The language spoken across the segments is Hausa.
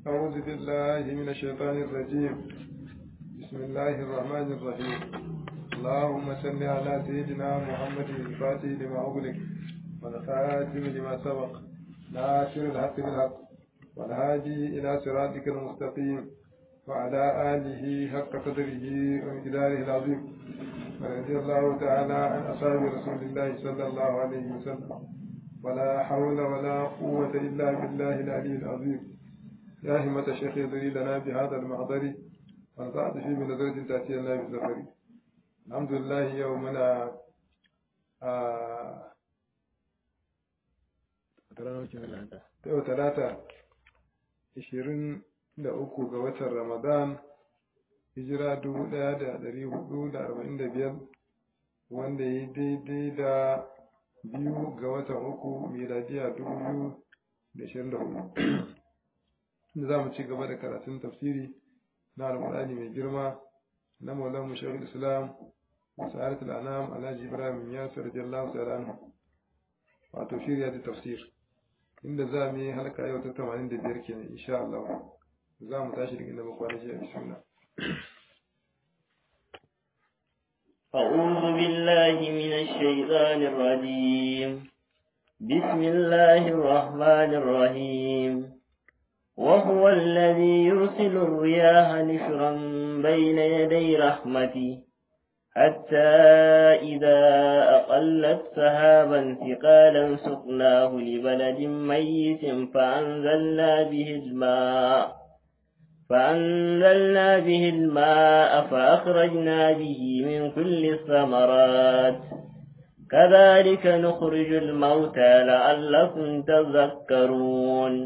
أعوذ بالله من الشيطان الرجيم بسم الله الرحمن الرحيم اللهم صل على سيدنا محمد الفاتح لما أغلق والخاتم لما سبق ناصر الحق بالحق والهادي إلى صراطك المستقيم وعلى آله حق قدره ومقداره العظيم ورضي الله تعالى عن أصحاب رسول الله صلى الله عليه وسلم ولا حول ولا قوة إلا بالله العلي العظيم يا همة الشيخ يدري لنا بهذا المحضر ونفعت فيه من نظرة تأتي لنا بالزفر الحمد لله يومنا yau talata ishirin da uku ga watan ramadan hijira dubu ɗaya da ɗari hudu da arba'in da biyar wanda ya daidai da biyu ga watan uku miladiya dubu biyu da ashirin da hudu da za mu ci gaba da karatun tafsiri na alƙur'ani mai girma na maulan mushahid islam sa'adat al'anam alhaji ibrahim yasir radiyallahu ta'ala anhu wato shirya da tafsir inda za mu yi halka yau ta 85 kenan insha Allah za mu tashi daga inda muka kwana jiya bismillah أعوذ بالله من الشيطان الرجيم بسم الله الرحمن الرحيم وهو الذي يرسل الرياح نشرا بين يدي رحمته حتى إذا أقلت سحابا ثقالا سقناه لبلد ميت فأنزلنا به الماء فأنزلنا به الماء فأخرجنا به من كل الثمرات كذلك نخرج الموتى لعلكم تذكرون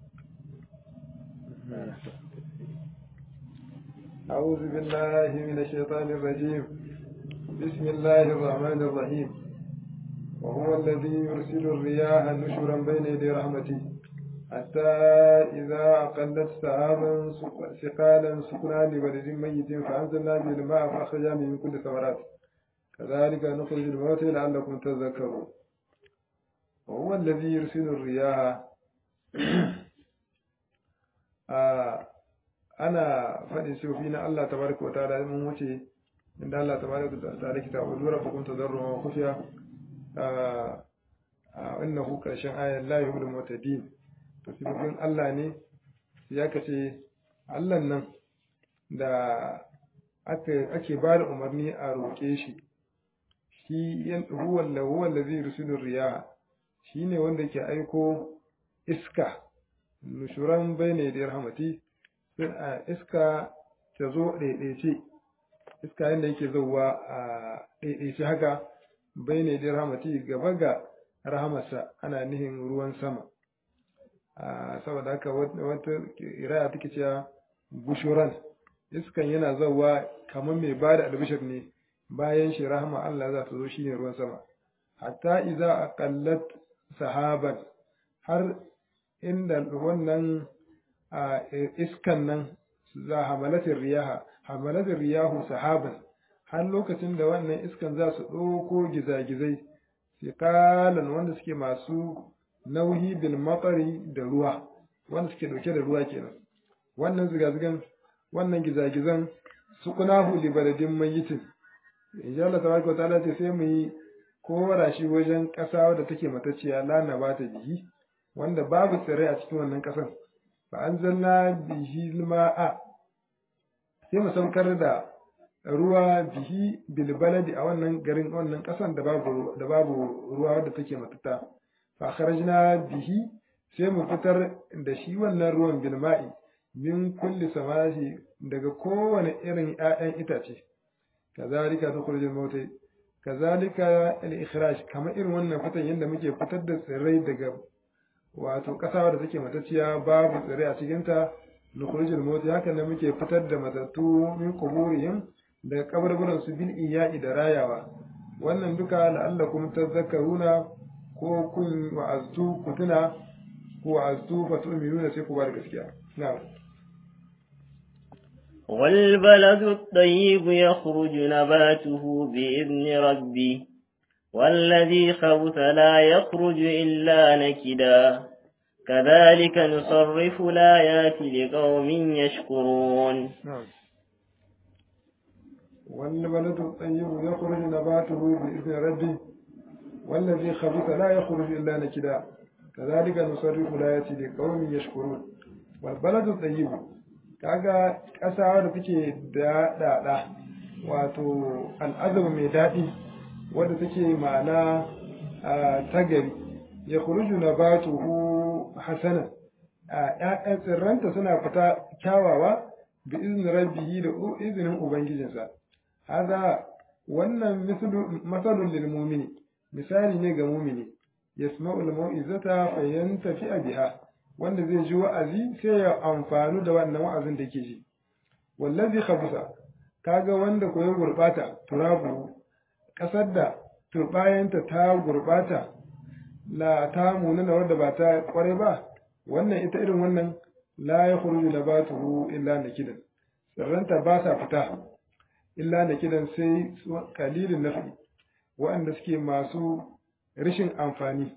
أعوذ بالله من الشيطان الرجيم بسم الله الرحمن الرحيم وهو الذي يرسل الرياح نشرا بين يدي رحمته حتى إذا أقلت سحابا ثقالا سقنا لبلد ميت فأنزلنا به الماء فأخرجنا به من كل الثمرات كذلك نخرج الموتى لعلكم تذكرون وهو الذي يرسل الرياح آه ana faɗin sifofi na Allah tabaraka wa ta'ala mun wuce inda Allah tabaraka wa ta'ala kita wa lura fa kunta darru wa khufiya a innahu karshen ayat la yuhul mutadin to sifofin Allah ne ya kace Allah nan da ake ake ba da umarni a roƙe shi shi yan huwa huwa allazi yursilu riyaha shine wanda ke aiko iska nushuran bayne da rahmati iska ta zo ɗaiɗaice iska yadda yake zauwa a ɗaiɗaice haka bai ne da rahamati gaba ga rahamarsa ana nihin ruwan sama saboda haka wata iraya take cewa bushuran iskan yana zauwa kamar mai ba da albishir ne bayan shi rahama Allah za ta zo shine ruwan sama hatta iza aqallat sahaban har inda wannan a iskan nan za hamalatin riyaha hamalatin riyahu sahaban har lokacin da wannan iskan za su ɗauko gizagizai siƙalan wanda suke masu nauyi bil matsari da ruwa wanda suke ɗauke da ruwa kenan wannan zigazigan wannan gizagizan su kunahu li baladin mayitin insha Allah tabaraka ta'ala ce sai mu yi kora shi wajen ƙasa wadda take matacciya lana ba ta bihi wanda babu tsirrai a cikin wannan ƙasan fa'anzalna bihi ma'a sai mu saukar da ruwa bihi bilbaladi a wannan garin wannan ƙasan da babu da babu ruwa wadda take matuta fa kharajna bihi sai mu fitar da shi wannan ruwan bilma'i min kulli samasi daga kowane irin ƴaƴan itace kazalika nukhrijul mautai kazalika al-ikhraj kamar irin wannan fitan yadda muke fitar da tsirrai daga wato ƙasa da take matacciya babu tsire a cikinta nukhrijul mauti haka ne muke fitar da matattu min quburihim daga kabarburan su bil iya'i da rayawa wannan duka la'allakum tadhakkaruna ko kun wa'aztu ku tuna ku wa'aztu fa tu'minuna sai ku ba da gaskiya na'am والبلد الطيب يخرج نباته بإذن ربه والذي خبث لا يخرج إلا نكدا كذلك نصرف الآيات لقوم يشكرون نعم والبلد الطيب يخرج نباته بإذن ربه والذي خبث لا يخرج إلا نكدا كذلك نصرف الآيات لقوم يشكرون والبلد الطيب kaga ƙasa da take da daɗa wato al'azaba mai daɗi wadda take ma'ana ta gari ya kuruju na batuhu hasana ‘ya'yan tsirranta suna fita kyawawa bi izinin rabbihi da izinin ubangijinsa haza wannan masalun lil mumini misali ne ga mumini yasma'ul mau'izata fa yantafi biha wanda zai ji wa'azi sai ya amfanu da wannan wa'azin da yake ji wallazi khabisa kaga wanda koyon gurbata turabu kasar da turbayanta ta gurbata la ta munana wadda ba ta kware ba wannan ita irin wannan la ya khuruju nabatuhu illa nakidan tsirranta ba sa fita illa nakidan sai kalilin nafi waɗanda suke masu rashin amfani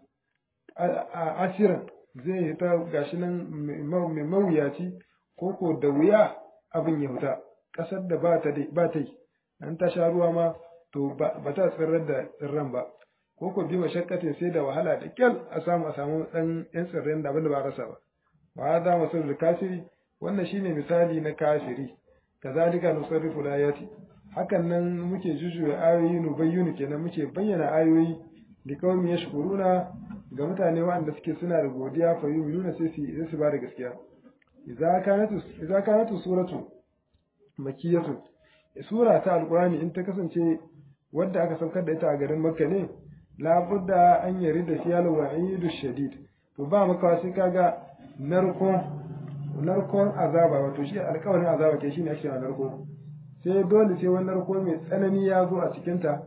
a asiran zai yi ta gashi nan mai mawuyaci ko ko da wuya abin ya fita ƙasar da ba ta yi an ta sha ruwa ma to ba ta tsirrar da tsirran ba ko ko bi mashakkatin sai da wahala da kyal a samu a samu dan yan tsirran da abin da ba rasa ba wa hada masalul kasiri wannan shine misali na kasiri kazalika nusarrifu ayati hakan nan muke jujuya ayoyi nu bayyunu kenan muke bayyana ayoyi da kawai yashkuruna ga mutane waɗanda suke suna da godiya fa yu'minuna sai su su ba da gaskiya idza kanatu idza kanatu suratu makiyatu sura ta alqur'ani in ta kasance wadda aka saukar da ita a garin makka ne labudda an yari da fiyal wa'idu shadid to ba maka sai kaga narko narkon azaba wato shi alƙawarin azaba ke shine ake narko sai dole sai wani narko mai tsanani ya zo a cikin ta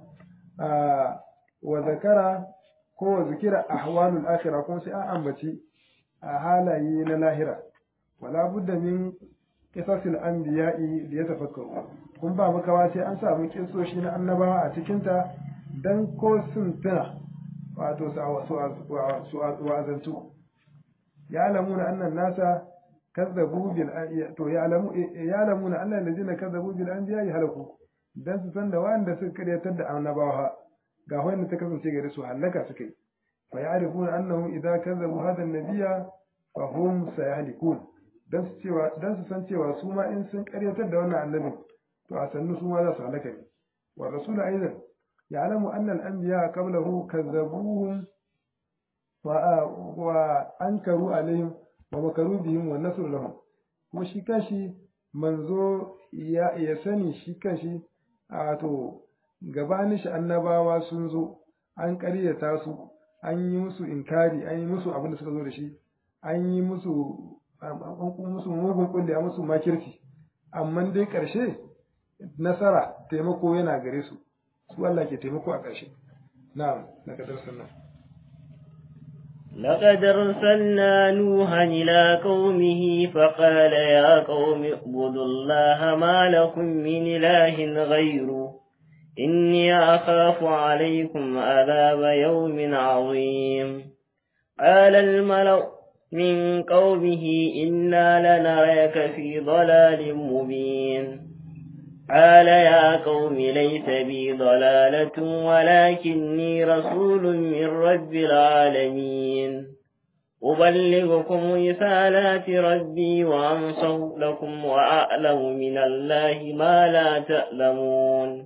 wa zakara ko wa zikira ahwalul akhirah kuma sai an ambaci a halaye na lahira wala budda min qisasil anbiya'i li yatafakkaru kun ba makawa sai an samu kisoshi na annabawa a cikin ta dan ko sun tuna wato su wa'azantu ya lamuna annan nasa kazzabu bil to ya lamu ya lamuna annan ladina kazzabu bil anbiya halaku dan su san da wanda suka karyatar da annabawa ga wanda ta kasance gare su halaka suka yi fa ya'rifuna annahu idza kazzabu hadha an-nabiyya fa hum sayahlikun dan su cewa dan su san cewa su ma in sun karyatar da wannan annabin to a sannu su ma za su halaka ne wa rasul aidan يعلم أن الأنبياء قبله كذبوهم وأنكروا عليهم ومكروا بهم والنصر لهم kuma shi kanshi manzo ya ya sani shi kanshi a to gabanin shi annabawa sun zo an ƙaryata su an yi musu inkari an yi musu abin da suka zo da shi an yi musu musu mugun kulle a musu makirci amma dai ƙarshe nasara taimako yana gare su su Allah ke taimako a ƙarshe na'am daga darsan nan لقد أرسلنا نوحا إلى قومه فقال يا قوم اعبدوا الله ما لكم من إله غيره إني أخاف عليكم عذاب يوم عظيم قال الملأ من قومه إنا لنراك في ضلال مبين قال يا قوم ليس بي ضلالة ولكني رسول من رب العالمين أبلغكم رسالات ربي وأنصر لكم وأعلم من الله ما لا تعلمون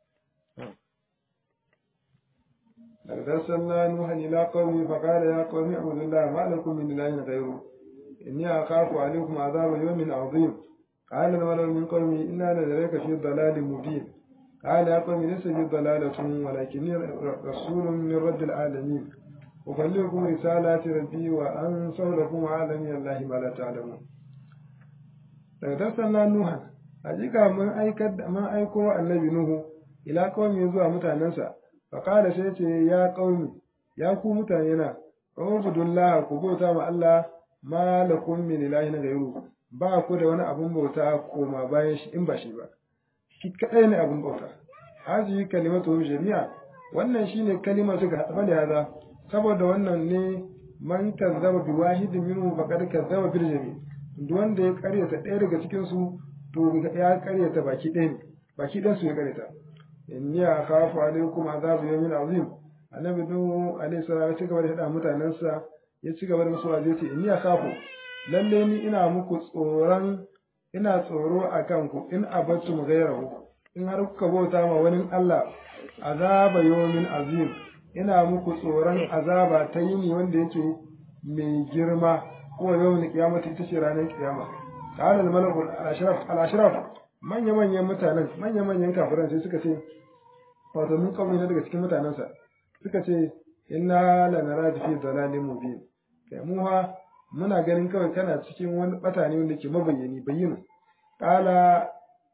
لقد أرسلنا نوحا إلى قومه فقال يا قوم اعبدوا الله ما لكم من إله غيره إني أخاف عليكم عذاب يوم عظيم قال الملأ من قومه إنا لنراك في ضلال مبين قال يا قوم ليس بي ضلالة ولكني رسول من رب العالمين أبلغكم رسالات ربي وأنصر لكم عالمي الله ما لا تعلمون daga arsalna nuha hakika mun aikar mun aiko annabi nuhu ila qaumi zuwa mutanensa fa qala sai ce ya qaumi ya ku mutane na ubudullah ku bauta ma Allah ma lakum min ilahin ghayru ba ku da wani abun bauta koma bayan shi in ba shi ba shi kadai ne abun bauta haji kalimatu jami'a wannan shine kalimar su ga haɗa da haza saboda wannan ne man kazzaba bi wahidin minhu faqad kazzaba bil jami duk wanda ya karyata ɗaya daga cikin su to ya karyata baki ɗaya ne baki ɗayan su ya karyata inni akhafu alaykum azabu yawmin azim annabi nuhu alaihi salam ya ci gaba da hada mutanensa ya ci gaba da musu waje ce inni akhafu lalle ni ina muku tsoron ina tsoro a kanku in abattum ghayrahu in har kuka bauta ma wani Allah azaba yawmin azim ina muku tsoron azaba ta yini wanda yake mai girma ko yawmin kiyamata ita ce ranar kiyama qala al-malaku al-ashraf al-ashraf manya manyan mutanen manya manyan kafiran sai suka ce wato mun kawai na daga cikin mutanensa suka ce inna lanaraka fi dalalin mubin kai mu ha muna ganin kawai kana cikin wani bata ne wanda ke mabayyani bayyana qala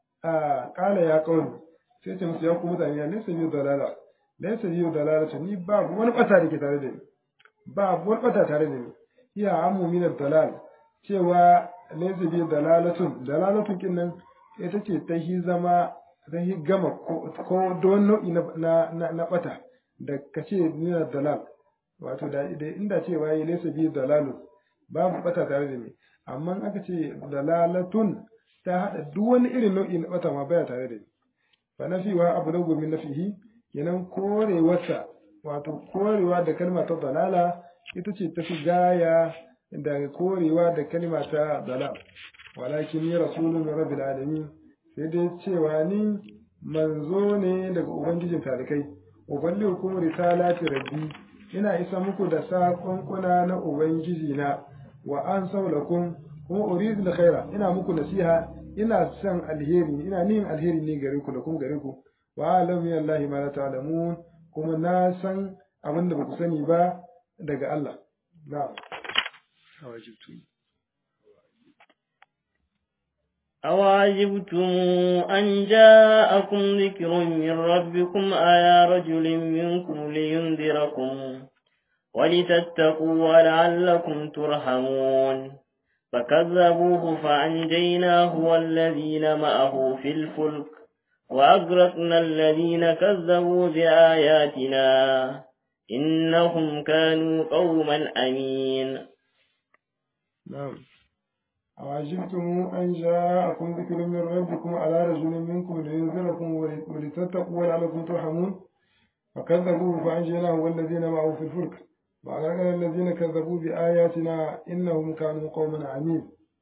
a qala ya qawmi sai ce musu ya ku mutane ya laysa bi dalala laysa bi dalala ni ba wani bata da ke tare da ni ba wani bata tare da ni iya amu min dalal cewa laysa bi dalalatun dalalatun kinnan ita ce ta hi zama ta hi gama ko don nau'i na na na bata da kace ni dalal wato da inda cewa yi laysa bi dalalun babu bata tare da ni amma aka ce dalalatun ta hada duk wani irin nau'i na bata ma baya tare da ni fa nafiwa abu da gomin nafihi kenan korewarsa wato korewa da kalma ta dalala ita ce tafi gaya da korewa da kalma ta dalal walakin ni rasulun rabbil alamin sai dai cewa ni manzo ne daga ubangijin talikai uballihukum risalati rabbi ina isa muku da saƙonƙuna na ubangiji na wa an saulakum kuma uridu da khaira ina muku nasiha ina son alheri ina nin alheri ne gare ku da kuma gare ku wa alam ya Allah ma la ta'lamun kuma na san abin da baku sani ba daga Allah na'am awajibtu أواجبتم أن جاءكم ذكر من ربكم على رجل منكم لينذركم ولتتقوا ولعلكم ترحمون فكذبوه فأنجيناه والذين معه في الفلك وأغرقنا الذين كذبوا بآياتنا إنهم كانوا قوما أمين نعم أوعجبتم أن جاءكم ذكر من ربكم على رجل منكم لينذركم ولتتقوا ولعلكم ترحمون فكذبوه فأنجيناه والذين معه في الفلك وأغرقنا الذين كذبوا بآياتنا إنهم كانوا قوما عمين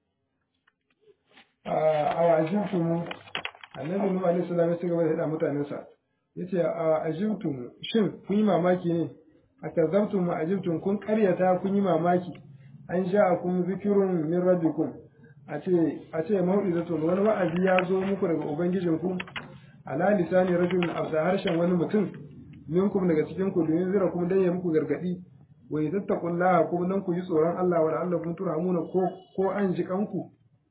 أوعجبتم annabi Nuhu alaihi salam ya cigaba da hada mutanensa yace a ajibtum shin kun yi mamaki ne a kazabtum ma ajibtum kun karyata kun yi mamaki an ja'akum zikrun min rabbikum a ce a ce mau'izatun wani wa'azi ya zo muku daga ubangijinku ala lisani rajulun afsa harshen wani mutum minkum daga cikin ku domin zira kuma dan ya muku gargadi wa yattaqullaha kuma dan ku yi tsoron Allah wa la'allakum turhamuna ko ko an ji kanku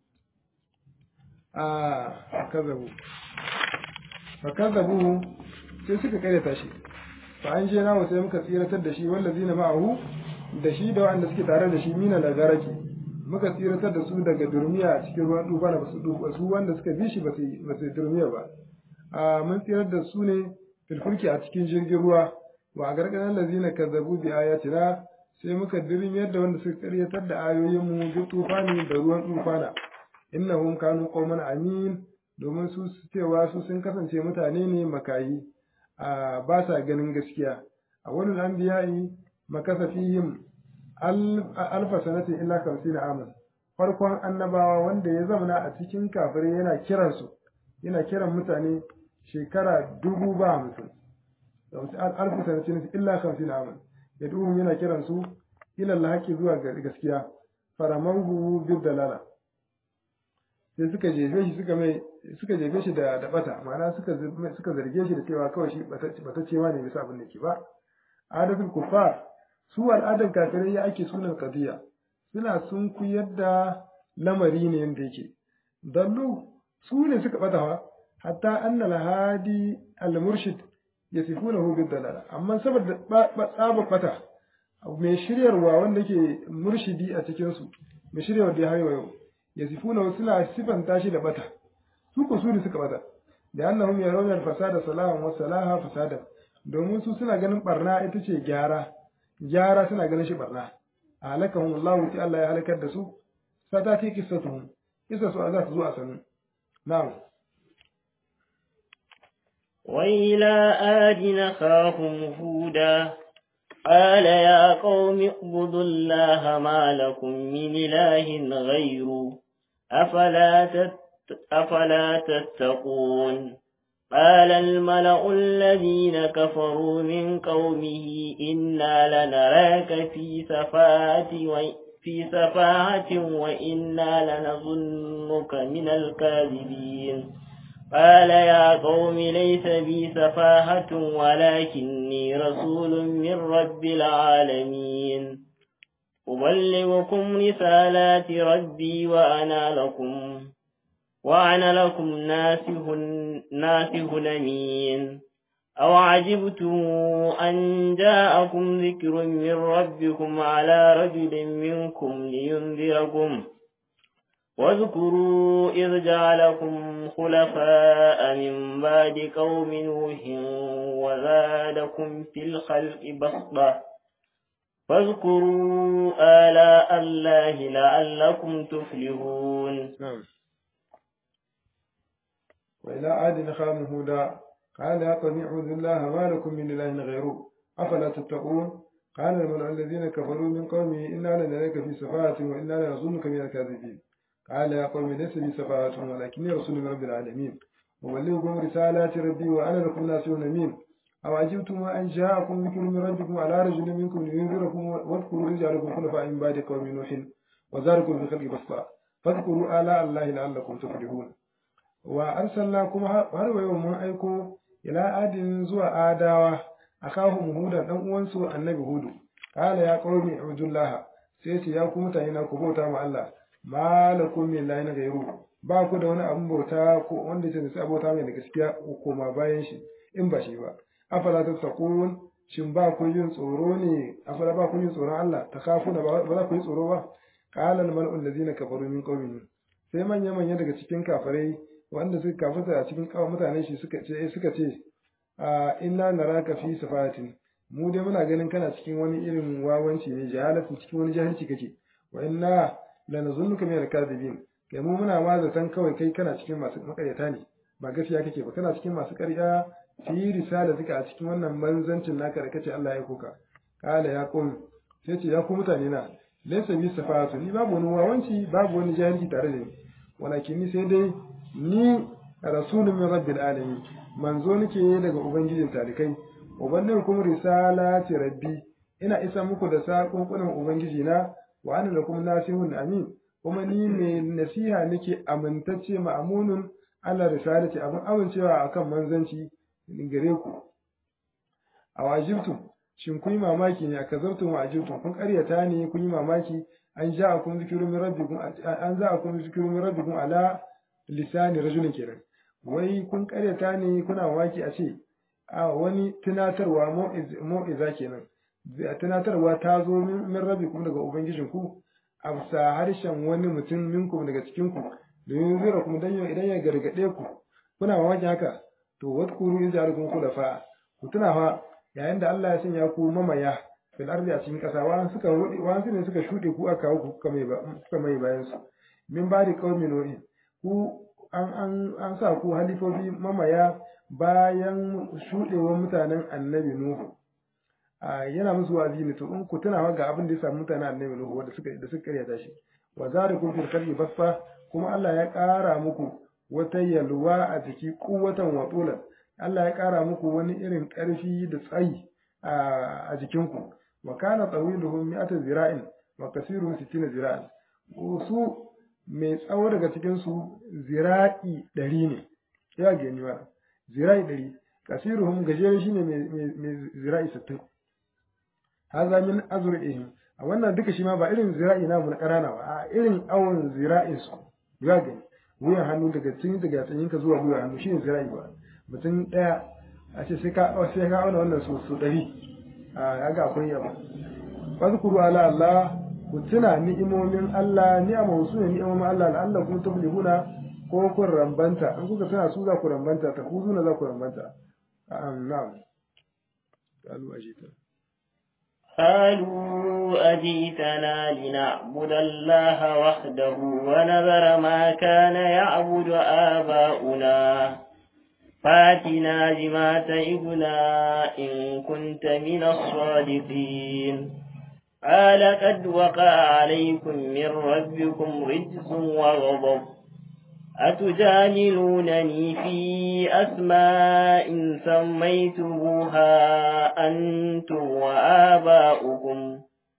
a kazabu fa kazabu sai suka karyata shi fa an je nawa sai muka tsiratar da shi wallazina ma'ahu da shi da wanda suke tare da shi mina da garaki muka tsiratar da su daga durmiya a cikin ruwan duba na basu duba su wanda suka bi shi ba su durmiya ba a mun tsirar da su ne filfulki a cikin jirgin ruwa wa a gargadan lazina kazzabu bi ayatina sai muka dirmiyar da wanda suka karyatar da ayoyin mu bi tufani da ruwan tufana innahum kanu qauman amin domin su cewa su sun kasance mutane ne makayi a ba sa ganin gaskiya a wani anbiya'i makasa fihim alfa sanatin illa kamsina aman farkon annabawa wanda ya zamana a cikin kafirai yana kiransu yana kiran mutane shekara dubu ba hamsin alfa sanatin illa kamsina aman ya duhun yana kiransu ila lahaki zuwa gaskiya faramangu bil dalala sai suka jefe shi suka mai suka jefe shi da da bata ma'ana suka suka zarge shi da cewa kawai shi bataccewa ne bisa abin da ke ba adatul kufar su al'adar kafirai ya ake sunan qadiya suna sun kuyar da lamari ne yanda yake dallu su ne suka bata fa hatta annal hadi al murshid yasifunahu bid dalala amma saboda tsaba bata mai shiryarwa wanda yake murshidi a cikin su mai shiryarwa da ya hayo yau yasifuna suna sifanta shi da bata su ko su ne suka bata da annahum yarawna al-fasada salahan wa salaha fasadan domin su suna ganin barna ita ce gyara gyara suna ganin shi barna halakahum Allah sai Allah ya halakar da su satati qissatuhum kisa su za su zo a sanu na'am وإلى آد نخاهم هودا قال يا قوم اعبدوا الله ما لكم من إله غيره أفلا, تت أفلا تتقون قال الملأ الذين كفروا من قومه إنا لنراك في سفاهة في سفاهة وإنا لنظنك من الكاذبين قال يا قوم ليس بي سفاهة ولكني رسول من رب العالمين أبلغكم رسالات ربي وأنا لكم وأنا لكم ناسه ناسه أمين أو عجبتم أن جاءكم ذكر من ربكم على رجل منكم لينذركم واذكروا إذ جعلكم خلفاء من بعد قوم نوح وزادكم في الخلق بسطة فاذكروا آلاء الله لعلكم تفلحون نعم وإلى عاد نخام هودا قال يا قوم اعبدوا الله ما لكم من إله غيره أفلا تتقون قال الملأ الذين كفروا من قومه إنا لنراك في سفاهة وإنا لنظنك من الكاذبين قال يا قوم ليس بي سفاهة ولكني رسول من رب العالمين أبلغكم رسالات ربي وأنا لكم ناصح أمين أو عجبتم أن جاءكم ذكر من ربكم على رجل منكم لينذركم واذكروا إذ جعلكم خلفاء من بعد قوم نوح وزاركم في خلق بسطاء فاذكروا آلاء الله لعلكم تفلحون وأرسلنا كما har wa yau mun aiko ila adin zuwa adawa akahum hudan dan uwansu annabi hudu qala ya qaumi ubudullah sai ce ya ku mutane na ku bauta ma Allah malakum min ilahin ghayru ba ku da wani abun bauta ko wanda ce sai bauta mai da gaskiya ko koma bayan shi in ba shi ba afala tattaqun shin ba ku yin tsoro ne afala ba ku yin tsoron Allah takafuna ba za ku yi tsoro ba qala al mal'u allazina kafaru min qaumihi sai manya manya daga cikin kafirai wanda suka kafirta a cikin kawo mutanen shi suka ce suka ce a inna naraka fi safatin mu dai muna ganin kana cikin wani irin wawanci ne jahalatin cikin wani jahilci kake wa inna lanazunnuka min al-kadhibin kai mu muna ma zaton kawai kai kana cikin masu makaryata ne ba gaskiya kake ba kana cikin masu ƙarya fi risala suka a cikin wannan manzancin naka da kace Allah ya koka kala ya qum sai ce ya ku mutane na laysa bi safatu ni babu wani wawanci babu wani jahilci tare da ni walakin ni sai dai ni rasulun min rabbil alamin manzo nake daga ubangijin talikai ubannin risalati rabbi ina isa muku da sakonkunan ubangiji na wa ana lakum nasihun amin kuma ni mai nasiha nake amintacce ma'amunun ala risalati abin amincewa akan manzanci gare ku a wajibtum shin kun yi mamaki ne a kazartum wa ajibtum kun karyata ne kun yi mamaki an ja'akum zikrun min rabbikum an ja'akum zikrun min rabbikum ala lisani rajulin kenan wai kun karyata ne kuna mamaki a ce a wani tunatarwa mau'iza kenan tunatarwa ta zo min rabbikum daga ubangijinku a bisa harshen wani mutum minkum daga cikinku domin zira kuma dan idan ya gargade ku kuna mamaki haka to wadkuru in ja'alakum khulafa ku tuna fa yayin da Allah ya sanya ku mamaya fil ardi a cikin kasa wa suka rudi wa ne suka shude ku aka kawo ku kuka mai kuka mai bayan su min ba da qaumi nuhi ku an an an sa ku halifofi mamaya bayan shudewar mutanen annabi nuhu a yana musu wazi ne to in ku tuna ga abin da ya samu mutanen annabi nuhu wanda suka da suka karyata shi wa zarikum fil khalqi basfa kuma Allah ya ƙara muku wata yalwa a jiki kuwatan wa tulan Allah ya ƙara muku wani irin ƙarfi da tsayi a jikinku wa kana tawiluhum mi'ata zira'in wa kasiruhum sittina zira'in su mai tsawo daga cikin su zira'i ɗari ne ya gani wa zira'i ɗari kasiruhum gajere shine mai zira'i sittin haza min azra'ihim a wannan duka shi ma ba irin zira'i namu na ƙarana ba a irin awon zira'in su ya gani wuyan hannu daga cikin daga tsanyinka zuwa wuyan hannu shine zira'i ba mutum ɗaya a ce sai ka sai ka auna wannan su su ɗari a ga akwai yaba fazkuru ala Allah ku tuna ni'imomin Allah ni'ama su ne ni'imomin Allah la'alla kun tuflihuna ko kun rambanta in kuka tuna su za ku rambanta ta ku zuna za ku rambanta na'am qalu ajita قالوا أجيتنا لنعبد الله وحده ونذر ما كان يعبد آباؤنا فاتنا بما تعدنا إن كنت من الصادقين قال قد وقع عليكم من ربكم رجس وغضب أتجادلونني في أسماء سميتموها أنتم وآباؤكم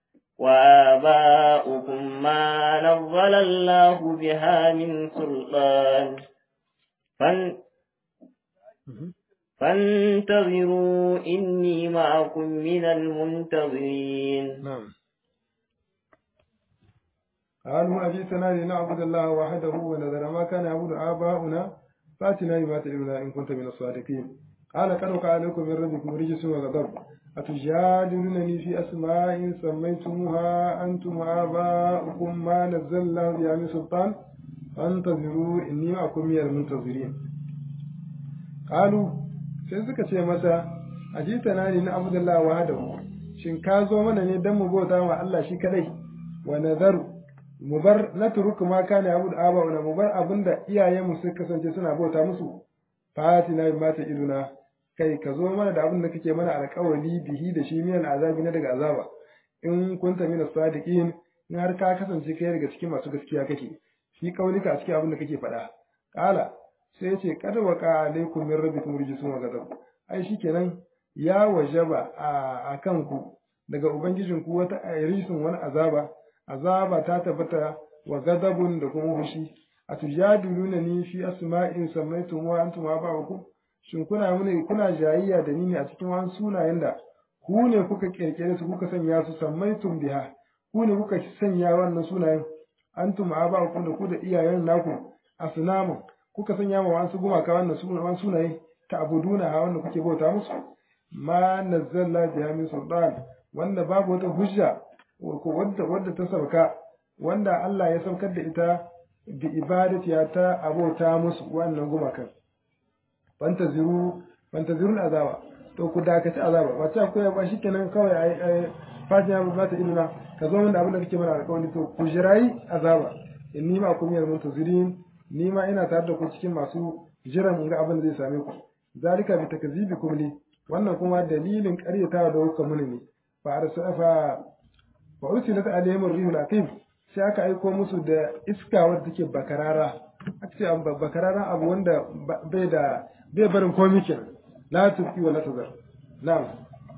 وآباؤكم ما نزل الله بها من سلطان فان فانتظروا إني معكم من المنتظرين نعم قالوا أجئتنا لنعبد الله وحده ونذر ما كان يعبد آباؤنا فأتنا بما تعلمنا إن كنت من الصادقين قال قد وقع عليكم من ربكم رجس وغضب أتجادلونني في أسماء سميتموها أنتم وآباؤكم ما نزل الله بها من سلطان فانتظروا إني معكم من المنتظرين قالوا sai suka ce masa ajitana ne na abdullahi wahdahu shin ka zo mana ne dan mu bauta wa Allah shi kadai wa nazaru mu bar na turuku ma kana yabu da aba mu bar abinda iyayenmu suka kasance suna bauta musu fatina bi mata iduna kai ka zo mana da abin da kake mana alƙawari bihi da shi miyan azabi na daga azaba in kunta mina sadiqin in har ka kasance kai daga cikin masu gaskiya kake shi kaulika a cikin abin da kake faɗa kala sai ya ce kada wa ka alaikum min rabbikum rijsun wa ghadab ai shikenan ya wajaba a kanku daga ubangijinku wata rijsun wani azaba azaba ta tabbata wa gadabun da kuma fushi a tujadiluna ni fi asma'in samaitum wa antum aba'ukum shin kuna mune kuna jayayya da ni ne a cikin wani sunayen da ku ne kuka kirkire su kuka sanya su samaitum biha ku ne kuka sanya wannan sunayen antum aba'ukum da ku da iyayen naku asnamu kuka sanya ma wasu gumaka wannan sunayen sunaye ta abuduna ha wanda kuke bauta musu ma nazzalna biha min sultan wanda babu wata hujja ko wadda wadda ta sauka wanda Allah ya saukar da ita bi ibadati ta abota musu wannan gumakan fantaziru fantazirul azaba to ku dakaci azaba ba ta koya ba shikenan kawai ai ai fatiha ba ta ilna ka zo da abin da kake mana alƙawari to ku jirayi azaba inni ma kum yal muntazirin ni ma ina tare da ku cikin masu jiran in ga abin da zai same ku zalika bi takzibikum li wannan kuma dalilin ƙaryatawa da kuka muni ne fa arsafa wa ursilat alaihim rihul aqim sai aka aiko musu da iska wadda take bakarara aka ce bakarara abu wanda bai da bai barin komai kenan la tuqi wa la tazar na'am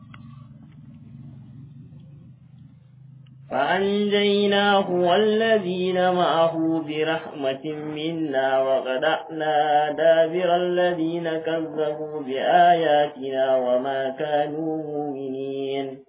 فأنجيناه والذين معه برحمة منا وقطعنا دابر الذين كذبوا بآياتنا وما كانوا مؤمنين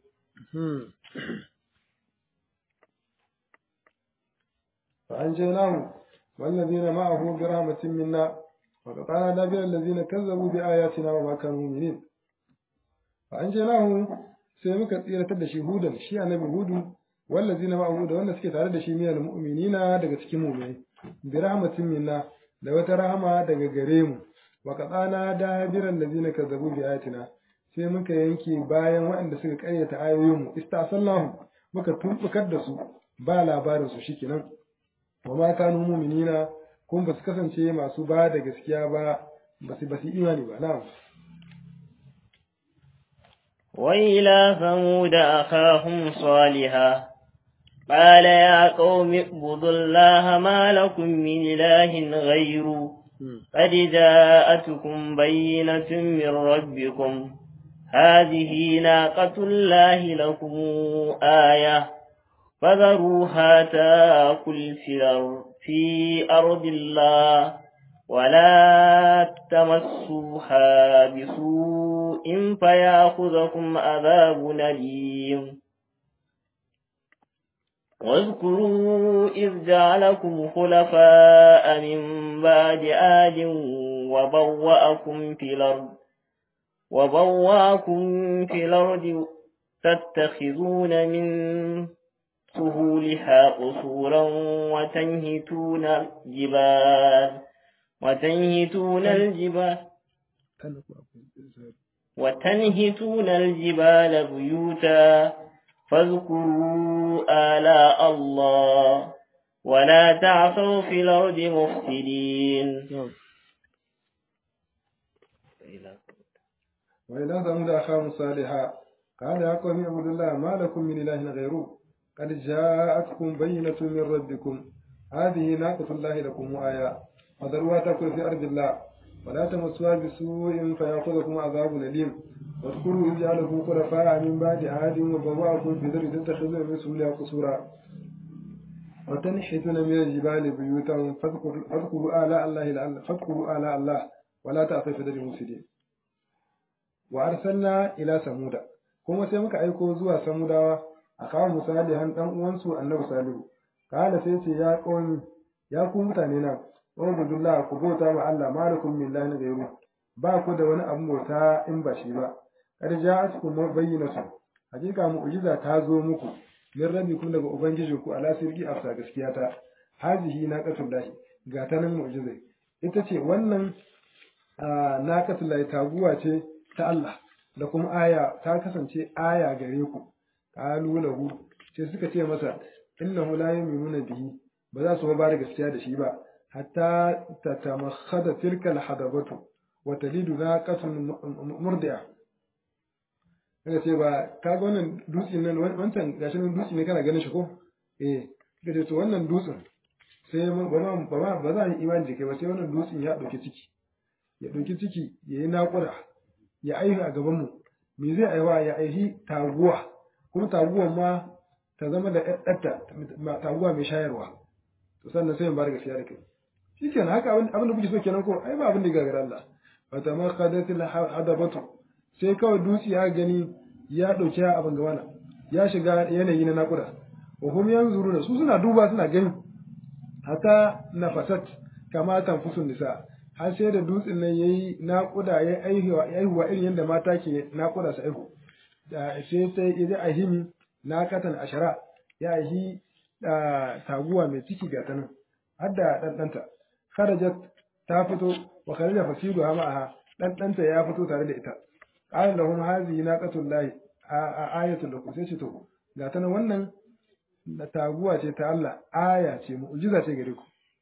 فأنجيناه والذين معه برحمة منا وقطعنا دابر الذين كذبوا بآياتنا وما كانوا مؤمنين فأنجيناه sai muka tsiratar da shi hudan shi annabi hudu wallazina ma'ahu da wanda suke tare da shi minal mu'minina daga cikin mu'minai bi rahmatin minna da wata rahama daga gare mu wa qadana dabiran lazina kazzabu bi ayatina sai muka yanke bayan waɗanda suka karyata ayoyin mu istasallahu muka tumbukar da su ba labarin su shikenan wa ma kanu mu'minina kun ba su kasance masu ba da gaskiya ba ba su ba su imani ba na'am وإلى ثمود أخاهم صالحا قال يا قوم اعبدوا الله ما لكم من إله غيره قد جاءتكم بينة من ربكم هذه ناقة الله لكم آية فذروها تاكل في أرض الله ولا تمسوها بسوء فياخذكم عذاب أليم واذكروا إذ جعلكم خلفاء من بعد آد وبوأكم في الأرض وبوأكم في الأرض تتخذون من سهولها قصورا وتنهتون الجبال وتنهتون الجبال وتنهتون الجبال بيوتا فاذكروا آلاء الله ولا تعثوا في الأرض مفسدين وإلى ثمود أخاهم صالحا قال يا قوم اعبدوا الله ما لكم من إله غيره قد جاءتكم بينة من ربكم هذه ناقة الله لكم آية فذروها تأكل في أرض الله ولا تمسوها بسوء فيأخذكم عذاب أليم واذكروا إذ جعلكم خلفاء من بعد عاد وبوأكم في ذر تتخذون من سهولها قصورا وتنحتون من الجبال بيوتا فاذكروا آلاء الله لعل فاذكروا آلاء الله ولا تأتوا في ذر المفسدين وأرسلنا إلى ثمود kuma sai muka aiko zuwa samudawa a kawo misalihan dan uwansu annabi salihu kala sai ce ya qawmi ya ku mutane na ubudullah ku bauta ma Allah malakum min ilahin ghayru ba ku da wani abu bauta in ba shi ba kad ja'atkum bayyinatu hakika mu'jiza ta zo muku min rabbikum daga ubangijinku ala sirri afsa gaskiya ta hazihi naqatullahi ga ta nan mu'jiza ita ce wannan naqatullahi taguwa ce ta Allah da kuma aya ta kasance aya gare ku qalu lahu sai suka ce masa innahu la yu'minuna bihi ba za su ba da gaskiya da shi ba hatta tatamakhada tilka alhadabatu wa talidu naqatun murdi'a kaga ce ba ka ga wannan dutsen nan wancan gashi nan dutse ne kana ganin shi ko eh kaga ce to wannan dutsen sai ba ba ba za a yi imani da kai ba sai wannan dutsen ya dauki ciki ya dauki ciki yayi naƙuda ya aihu a gaban mu me zai aiwa ya aihi taguwa kuma taguwan ma ta zama da ɗaɗɗarta taguwa mai shayarwa to sannan sai mu bar gaskiya da kai shikenan haka abin da kuke so kenan ko ai ba abin da gagara Allah fata ma qadatil hadabatu sai kawai dutse ya gani ya dauki abin gabana ya shiga yanayi na nakuda wa hum yanzuruna su suna duba suna gani hata nafasat kama tanfusun nisa har sai da dutsen nan yayi nakuda ya aihuwa aihuwa irin yadda mata ke nakuda su aihu sai sai idan ahimi nakatan ashara ya ahi taguwa mai ciki ga ta nan har da ɗanɗanta kharajat ta fito wa kharaja fasidu ha ma'aha ɗanɗanta ya fito tare da ita qala lahum hadhihi naqatul lahi ayatul lakum sai ce to ga ta nan wannan da taguwa ce ta Allah aya ce mu'jiza ce gare ku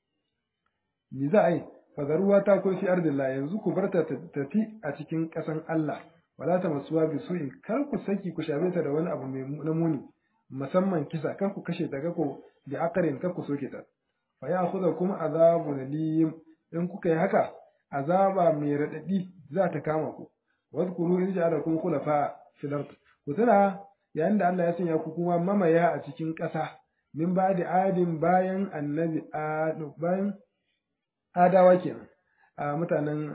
ni za a yi fadaruwa ta ko fi ardillah yanzu ku barta tafi a cikin ƙasan Allah wala ta masuwa bi su'in kar ku saki ku shafe ta da wani abu mai na muni musamman kisa kar ku kashe ta ko da akarin kar ku soke ta fa ya khudha kuma azabu nalim in kuka yi haka azaba mai radadi za ta kama ku wadhkuru in ja'alakum khulafa fil ard ku tuna yayin da Allah ya sanya ku kuma mamaya a cikin ƙasa min ba da adin bayan annabi bayan adawa kenan a mutanen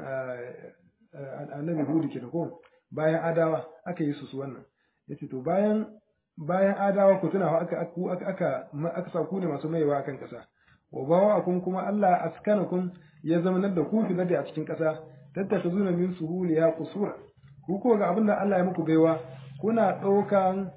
annabi hudu kenan ko bayan adawa aka yi su su wannan yace to bayan bayan adawa ku tuna aka aka aka aka sa ku ne masu maiwa akan kasa wa bawa kuma Allah askanakum ya zamanar da ku fi da a cikin kasa tattakazuna min suhuliya qusura ku ko ga abinda Allah ya muku baiwa kuna ɗaukan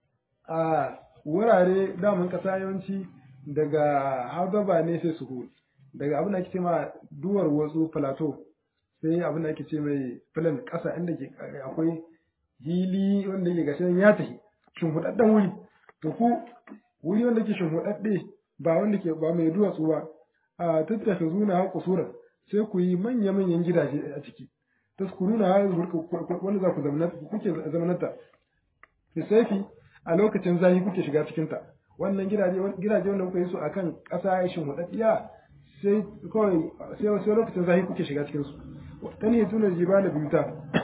a wurare daman kasa yawanci daga hadaba ne sai suhul daga abin da ake ce ma duwar wasu plateau sai abin da ake ce mai filan ƙasa inda ke akwai hili wanda ke gashi ya tafi shimfiɗaɗɗen wuri to ku wuri wanda ke shimfiɗaɗɗe ba wanda ke ba mai duwatsu ba a tattaka zuna kusuran sai ku yi manya-manyan gidaje a ciki taskuruna wanda za ku kuke zamananta lissafi a lokacin zafi kuke shiga cikinta wannan gidaje gidaje wanda kuka yi su akan ƙasa ya shimfiɗaɗɗiya sai kawai sai lokacin zafi kuke shiga cikinsu ta ne tunar jibala biyuta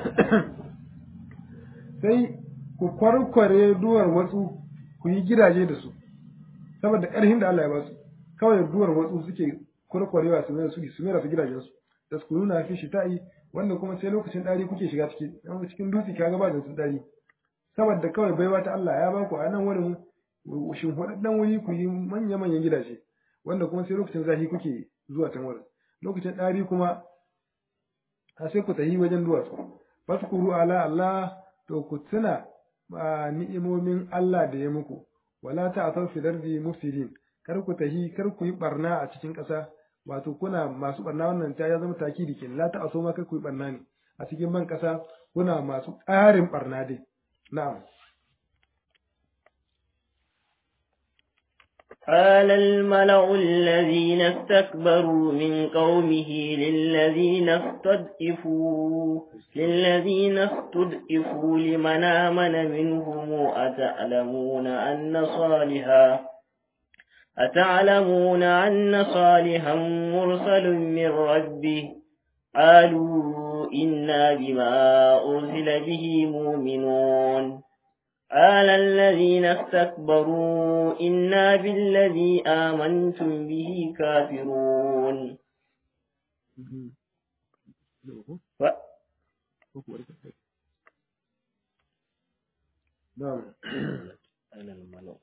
sai ku kwarkware duwar watsu ku yi gidaje da su saboda ƙarfin da Allah ya ba su kawai duwar watsu suke kwarkwarewa su mai su su mai su gidajen su da su nuna fi shi ta'i wanda kuma sai lokacin dari kuke shiga ciki dan cikin dutse ka ga ba da su dari saboda kawai baiwa ta Allah ya ba ku a nan wurin shin hudaddan wuri ku yi manya manyan gidaje wanda kuma sai lokacin zafi kuke zuwa can wurin lokacin dari kuma a sai ku tafi wajen duwatsu faskuru ala Allah to ku tuna ni'imomin Allah da ya muku wala ta'thaw fi dardi mufsidin kar ku tahi kar ku yi barna a cikin ƙasa wato kuna masu barna wannan ta ya zama takidi kin la ta'thaw ma kar ku yi barna ne a cikin ban ƙasa kuna masu ƙarin barna dai na'am قال الملأ الذين استكبروا من قومه للذين استضعفوا للذين استضعفوا لمن آمن منهم أتعلمون أن صالحا أتعلمون أن صالحا مرسل من ربه قالوا إنا بما أرسل به مؤمنون قال الذين استكبروا إنا بالذي آمنتم به كافرون ف... نعم أنا الملأ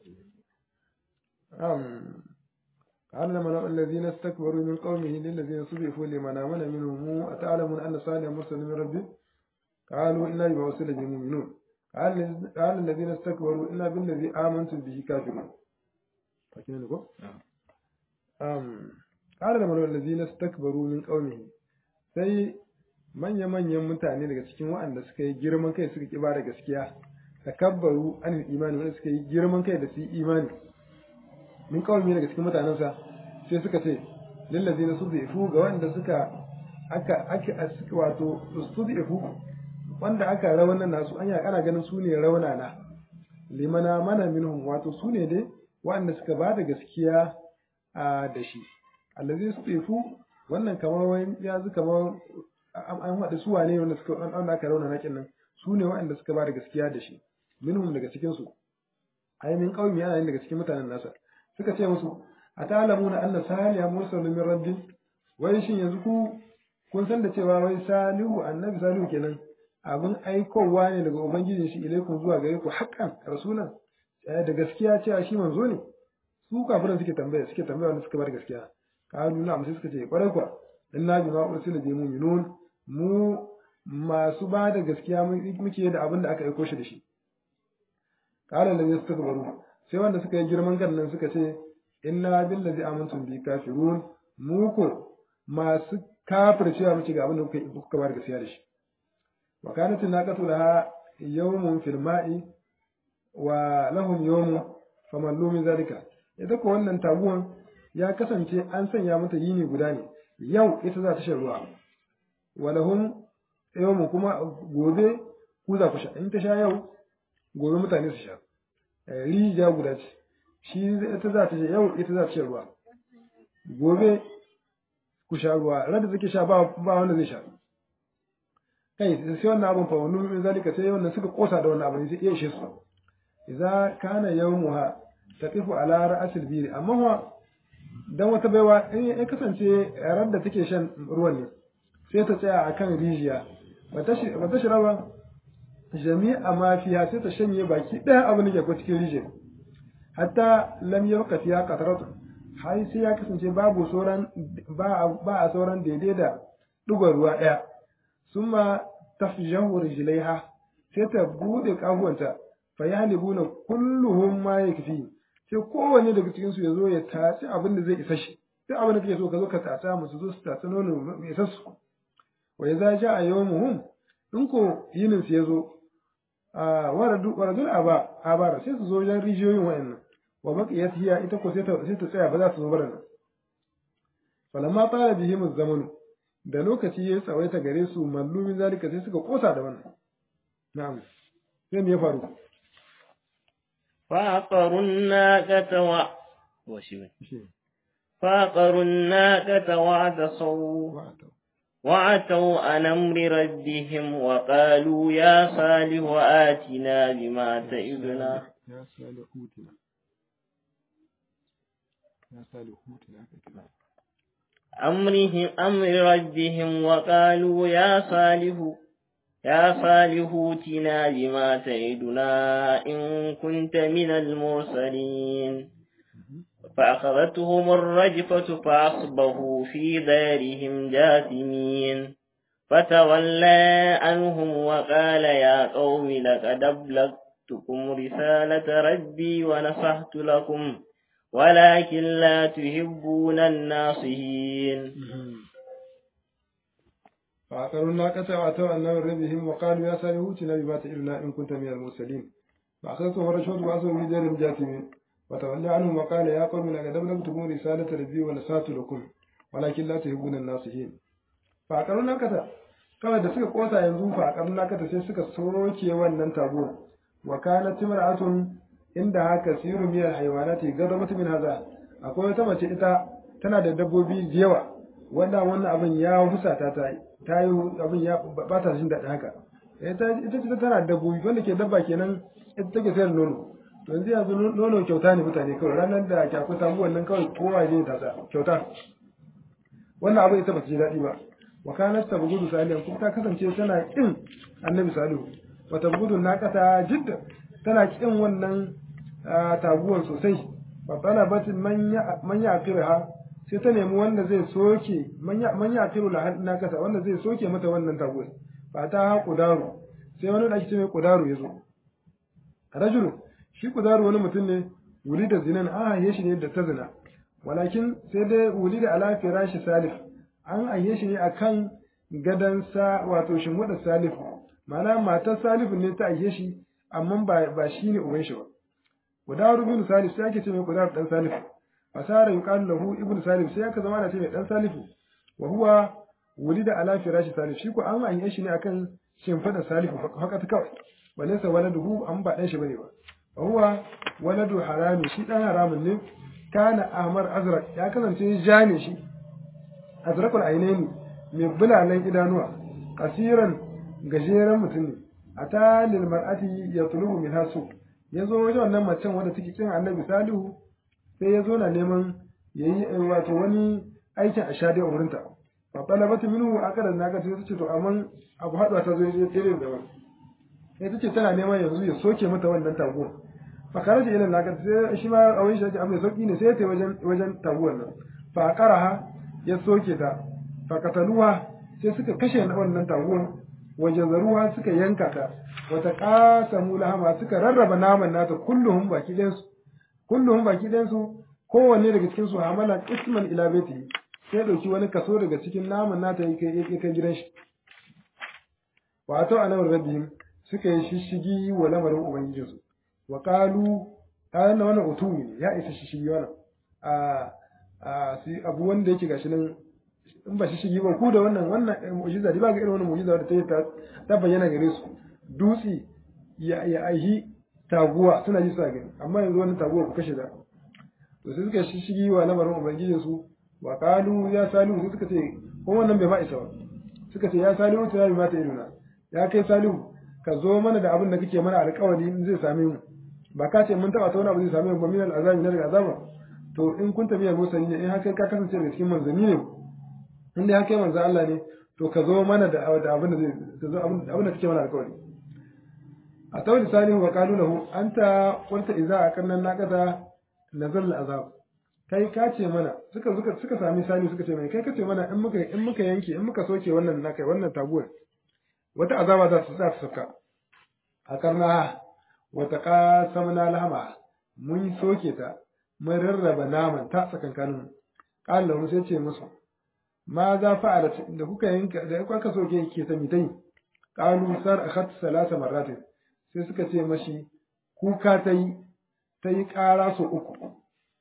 نعم قال الملأ الذين استكبروا من قومه للذين صدفوا لمن آمن منهم أتعلمون أن صالحا مرسل من ربه قالوا إنا بما أرسل به مؤمنون قال قال الذين استكبروا إنا بالذي آمنتم به كافرون فاكرين لكم؟ أم قال الملأ الذين استكبروا من قومه sai manya-manyan mutane daga cikin waɗanda suka yi girman kai suka ƙi da gaskiya takabbaru an imani wanda suka yi girman kai da su yi imani min kawai daga cikin mutanensa sai suka ce lillazi na suzifu ga wanda suka aka aka wato suzifu wanda aka rawanan nasu anya ana ganin su ne raunana limana mana minhum wato su ne dai wanda suka ba da gaskiya a da shi allazi suzifu wannan kamar wani ya zu kamar an haɗa su wane wanda suka wanda aka raunana kin nan su ne wanda suka ba da gaskiya da shi minhum daga cikin su ai min qaumi yana daga cikin mutanen nasa suka ce musu a ta'lamuna anna saliha mursalun min rabbi wai shin yanzu ku kun san da cewa wai salihu annabi salihu kenan abin aikowa ne daga ubangijin shi ilaikum zuwa gare ku haqqan rasulan da gaskiya cewa shi manzo ne su kafiran suke tambaya suke tambaya wanda suka bar gaskiya kalu na sai suka ce kwarai kwa inna bima ursila bi mu'minun mu masu ba da gaskiya muke da abin da aka aiko shi da shi qala lam yastakbaru sai wanda suka yi girman kan nan suka ce inna billazi amantum bi kafirun mu ko masu kafircewa muke ga abin da kuka kuka bar gaskiya da shi wa kanat naqatu laha yawmun fil ma'i wa lahum yawmun famallu min zalika ita ko wannan taguwan ya kasance an sanya mata yini guda ne yau ita za ta shan ruwa wa lahum yawmun kuma gobe ku za ku sha in ta sha yau gobe mutane su sha rijiya guda ce shi ita za ta yau ita za ta sha ruwa gobe ku sha ruwa rada take sha ba ba wanda zai sha kai sai wannan abun fa wannan min zalika sai wannan suka kosa da wannan abin sai iya ishe su idza kana yawmuha taqifu ala ra'sil bir amma wa dan wata baiwa in ya kasance ran da take shan ruwan ne sai ta tsaya akan rijiya ba ta ba ta shiraba jami'a ma fiha sai ta shanye baki ɗaya abin da ke ko cikin rijiyar hatta lam yabqa fiha qatratu har sai ya kasance babu sauran ba ba a sauran daidai da dugar ruwa ɗaya summa tafjahu rijlaiha sai ta bude kafuwanta fa yahlibuna kulluhum ma yakfi sai kowanne daga cikin su yazo ya taci abin da zai isa shi sai abin da kake so ka zo ka tata musu zo su tata nono mai isa su wa idza jaa yawmuhum in ko yinin su yazo a waradu waradul aba abara sai su zo wajen rijiyoyin wayannan wa baqiyat hiya ita ko sai ta sai ta tsaya ba za su zo bara nan falamma tala bihim zamanu da lokaci ya tsawaita gare su mallumin zalika sai suka kosa da wannan na'am sai me ya faru فعقروا الناقة و فعقروا الناقة وعتصوا وعتوا عن أمر ربهم وقالوا يا صالح آتنا بما تعدنا يا صالح اوتنا يا صالح اوتنا أمرهم أمر ربهم وقالوا يا صالح يا صالح اوتنا بما تعدنا إن كنت من المرسلين فأخذتهم الرجفة فأصبحوا في دارهم جاثمين فتولى عنهم وقال يا قوم لقد أبلغتكم رسالة ربي ونصحت لكم ولكن لا تحبون الناصحين فعقروا الناقة وأتوا عن أمر ربهم وقالوا يا صالح ائتنا بما تعدنا إن كنت من المرسلين فأخذتهم الرجفة فأصبحوا في دارهم جاثمين وتولى عنهم وقال يا قوم لقد أبلغتكم رسالة ربي ونصحت لكم ولكن لا تحبون الناصحين فأقروا نكتا kawai da suka kosa yanzu fa a karna kata sai suka soke wannan tabo wa kana timra'atun inda haka siru miyar haywanati gadabat min haza akwai wata mace ita tana da dabbobi da yawa wanda wannan abin ya husata ta ta yi abin ya ba ta jin daɗi haka ita ita ce tana da dabbobi wanda ke dabba kenan ita take sayar nono to yanzu yanzu nono kyauta ne mutane kawai ranar da ke akwai samu wannan kawai kowa ne ta sa kyauta wannan abin ita ba ta ji daɗi ba wa kanat tabghudu salihan kuma ta kasance tana kin annabi salihu wa tabghudu naqata jidda tana kin wannan taguwan sosai fa talabat man ya man yaqirha sai ta nemi wanda zai soke man ya man yaqiru la naqata wanda zai soke mata wannan taguwan fa ta ha kudaru sai wani da ake ce mai kudaru yazo rajulu shi kudaru wani mutum ne wuli da zinan a haye shi ne da ta zina walakin sai dai wuli da ala firashi salih an ayye shi ne akan gadan sa wato shimwada salifu ma'ana matar salifu ne ta ayye shi amma ba ba shi ne uban shi ba kudaru bin salif sai ake ce mai kudaru dan salifu fasara yuqalu lahu ibnu salif sai aka zama da ce mai dan salifu wa huwa wulida ala firashi salif shi ko an ayye shi ne akan shimfada salifu haka ta kawai walaysa waladuhu an ba dan shi bane ba wa huwa waladu harami shi dan haramun ne kana ahmar azraq ya kasance ja ne shi azraqul ainaini mai bulalan idanuwa kasiran gajeren mutum ne ata lil mar'ati yatlubu min hasu yazo wajen wannan macen wanda take kin annabi salihu sai yazo na neman yayi wato wani aikin ashadi a wurinta fa talabatu minhu aqadan naga sai tace to amma abu haɗuwa ta zo ya tsere da wani sai tace tana neman yanzu ya soke mata wannan taguwa fa karaja ila naga sai shi ma a wani shi amma sauki ne sai ya tafi wajen wajen taguwar nan fa qaraha ya soke ta fa kataluwa sai suka kashe wannan taguwar wajen zaruwa suka yanka ta wata qasamu lahama suka rarraba naman nata kulluhum baki ɗayan su kulluhum baki ɗayan su kowanne daga cikin su hamala isman ila baiti sai dauki wani kaso daga cikin naman nata ya kai kai gidan shi wato anawar rabbihim suka yi shishigi wa lamarin ubangijin su wa qalu ayanna wannan utumi ne ya isa shishigi wannan a a sai abu wanda yake gashi nan in ba shishigi ba ku da wannan wannan mu'jiza ba ga irin wannan mu'jiza da ta yi ta bayyana gare su dutsi ya ya aihi taguwa suna ji suna gani amma yanzu wannan taguwa ku kashe da to sai suka shishigi wa lamarin ubangijin su wa qalu ya salihu sai suka ce ko wannan bai ma isa ba suka ce ya salihu ta yi mata iduna ya kai salihu ka zo mana da abin da kake mana alƙawari in zai same mu ba ka ce mun taba ta wani abu zai same mu ba min al'azabi na daga azaba to in kun tafi musa ne in haka ka kasance daga cikin manzanni ne in dai haka manzo Allah ne to ka zo mana da abin da zai ka zo abin da kake mana alƙawari a tawli salihu wa qalu lahu anta qulta idza aqanna naqata nazal al'azab kai ka ce mana suka suka suka sami sani suka ce mai kai ka ce mana in muka in muka yanke in muka soke wannan na kai wannan taguwar wata azaba za su za su saka a karna wata qasamna lahama mun soke ta mun rarraba naman ta tsakankanin qala mu sai ce musu ma za fa'ala da kuka yanka da kuka soke ke ta mitai qalu sar akhat salasa marratin sai suka ce mashi kuka ta yi ta yi ƙara so uku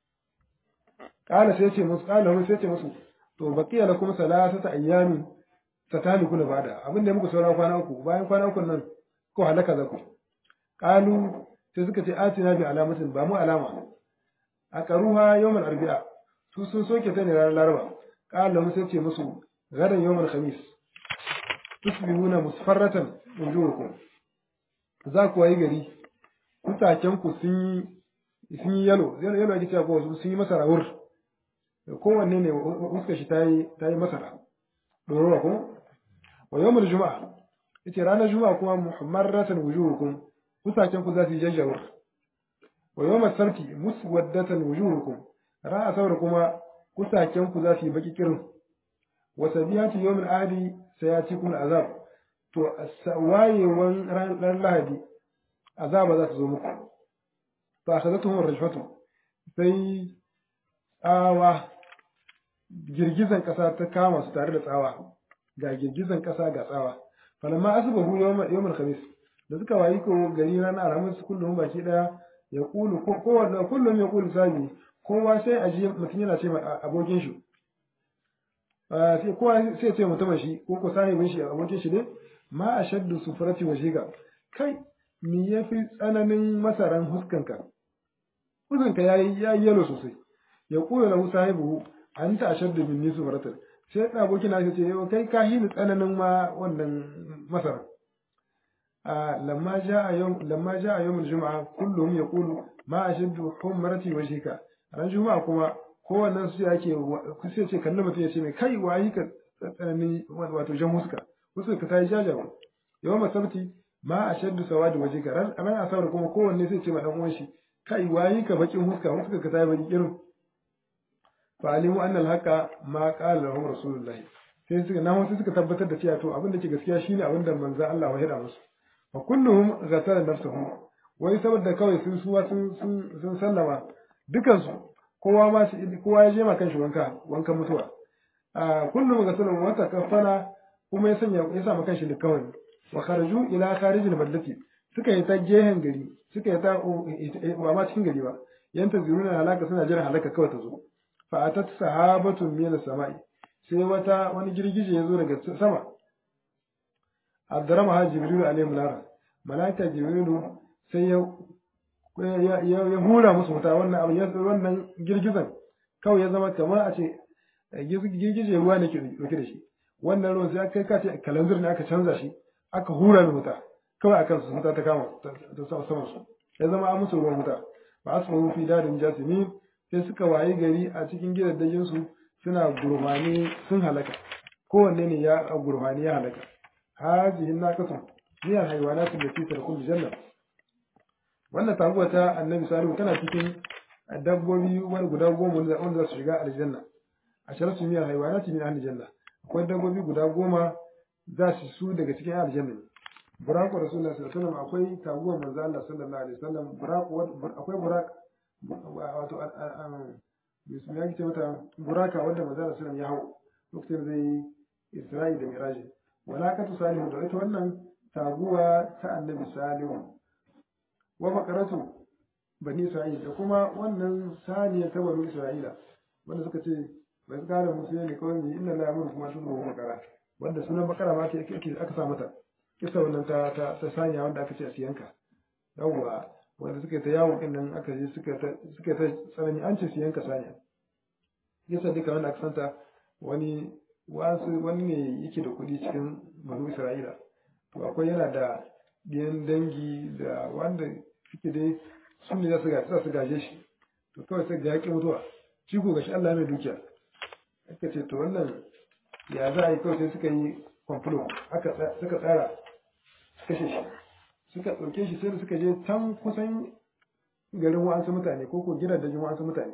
kala sai ce musu kala sai ce musu to baqiya lakum salasata ayyamin tatalikuna bada abin da muku saura kwana uku bayan kwana uku nan ko halaka zaku kalu sai suka ce atina bi alamatin ba mu alama a karuha yawmal arbi'a su sun soke ta ne ranar laraba kala sai ce musu gadan yawmal khamis tusbihuna musfarratan wujuhukum za ku wayi gari kutaken ku sun yi sun yi yalo yalo ake cewa ko sun yi masara wur kowanne ne fuskar shi ta yi ta yi masara ɗorowa ko wa yawmul juma'a yace ranar juma'a kuma muhammaratan wujuhukum fusaken ku za su yi jajjawar wa yawmul sabti muswaddatan wujuhukum ra'a sabar kuma kusaken ku za su yi baki kirin wa sabiyatu yawmul ahadi sayatikum azab to wayewan ran lahadi azaba za ta zo muku fa akhadathum rajfatu sai tsawa girgizan ƙasa ta kama su tare da tsawa ga girgizan ƙasa ga tsawa falamma asbahu yawmal khamis da suka wayi ko gari ranar alhamis kullum baki daya ya kulu ko kowanne kullum ya kulu sabi kowa sai a ji mutum yana ce abokin shi sai kowa sai ce mutumin shi ko ko sahibin shi abokin shi ne ma a shaddu sufurati wa shiga kai me yafi tsananin masaran huskanka huskanka yayi yayi yalo sosai ya kula lahu sahibu anta ashaddu minni sufuratan sai da abokin shi ce yau kai ka hini tsananin ma wannan masaran a lamma jaa yawm lamma jaa yawm al-jum'a kulluhum yaqulu ma ashaddu humrati wa shiga ran juma'a kuma kowannen su yake sai ce kallon mutum ya ce mai kai wayi ka tsananin wato jan huska huska ka tayi jajawa yawan masabti ma a shaddu sawadi waje ka ran ran asabar kuma kowanne sai ce ma dan uwan shi kai wayi ka bakin huska huska ka tayi baki irin fa alimu anna al-haqa ma qala lahum rasulullah sai suka nan wasu suka tabbatar da cewa to abin da ke gaskiya shine abin da manzo Allah ya hada musu fa kulluhum ghatara nafsuhum wai saboda kawai sun suwa sun sun sallama dukansu kowa ma kowa ya je ma kanshi wanka wankan mutuwa a kullum ga sunan wata kafana kuma ya sanya ya sa kanshi da kawai wa kharaju ila kharijil baldati suka yi ta gehen gari suka yi ta ba ma cikin gari ba yanta zuruna halaka suna jiran halaka kawai ta zo fa atat sahabatun min samai sai wata wani girgije ya zo daga sama addarama ha jibrilu alaihi lara malaika jibrilu sai ya ya hura musu wuta wannan abu wannan girgizan kawai ya zama kamar a ce girgije ruwa ne ke dauke da shi wannan ruwan sai kai ka ce kalanzir ne aka canza shi aka hura da wuta kawai akan su wuta ta kama ta sama sama su ya zama an musu ruwan wuta ba asma fi dadin jasimi sai suka wayi gari a cikin gidaddajin su suna gurfani sun halaka kowanne ne ya gurfani ya halaka hajihin naqatu niyar haywanatu da fi tarkul janna wannan taguwa ta annabi salihu tana cikin dabbobi wani guda goma wanda za su shiga aljanna a sharar su miyar haiwana min aljanna akwai dabbobi guda goma za su su daga cikin aljanna ne buraku rasulullah sallallahu alaihi wasallam akwai taguwar manzo Allah sallallahu alaihi wasallam buraku akwai burak wato bismillah yake ce mata buraka wanda manzo Allah sallallahu ya hau lokacin zai Isra'i da Miraji walakatu salihu da ita wannan taguwa ta annabi salihu wa makaratu bani isra'ila da kuma wannan saniya ta bani isra'ila wanda suka ce bai kare musu ne kawai ne inna la yamuru kuma sun ruwa makara wanda sunan makara ma ke aka sa mata kisa wannan ta ta, ta saniya wanda aka ce a siyanka yawwa wanda suka ta yawo din nan aka je suka ta suka ta tsanani an ce siyanka saniya yasa duka wanda aka santa wani wasu wani ne yake da kuɗi cikin bani isra'ila to akwai yana da ɗiyan dangi da wanda suke dai su ne za su gaje shi to kawai sai ga yaƙi mutuwa shi ko gashi Allah mai dukiya aka ce to wannan ya za a yi kawai sai suka yi kwamfulo suka tsara kashe shi suka ɗauke shi sai suka je can kusan garin wa'ansu mutane ko ko gidan dajin wa'ansu mutane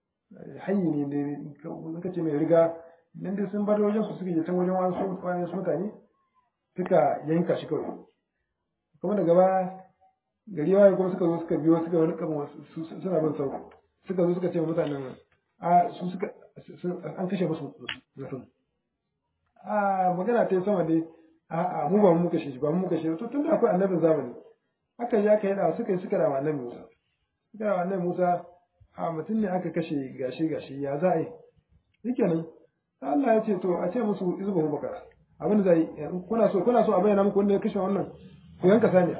hanyi ne da suka ce mai riga nan dai sun bar wajen su suka je can wajen wa'ansu mutane suka yanka shi kawai kuma daga baya gari waye kuma suka zo suka biyo suka wani kama suna bin sau suka zo suka ce wa mutanen a su suka an kashe musu zafin a magana ta yi sama dai a a mu ba mu kashe shi ba mu kashe to tun da akwai annabin zamani aka yi aka yi da suka yi suka rawa annabi Musa suka rawa annabi Musa a mutum ne aka kashe gashi gashi ya za a yi shikenan Allah ya ce to a ce musu izbahu bakara abin da zai kuna so kuna so a bayyana muku wanda ya kashe wannan ku yanka saniya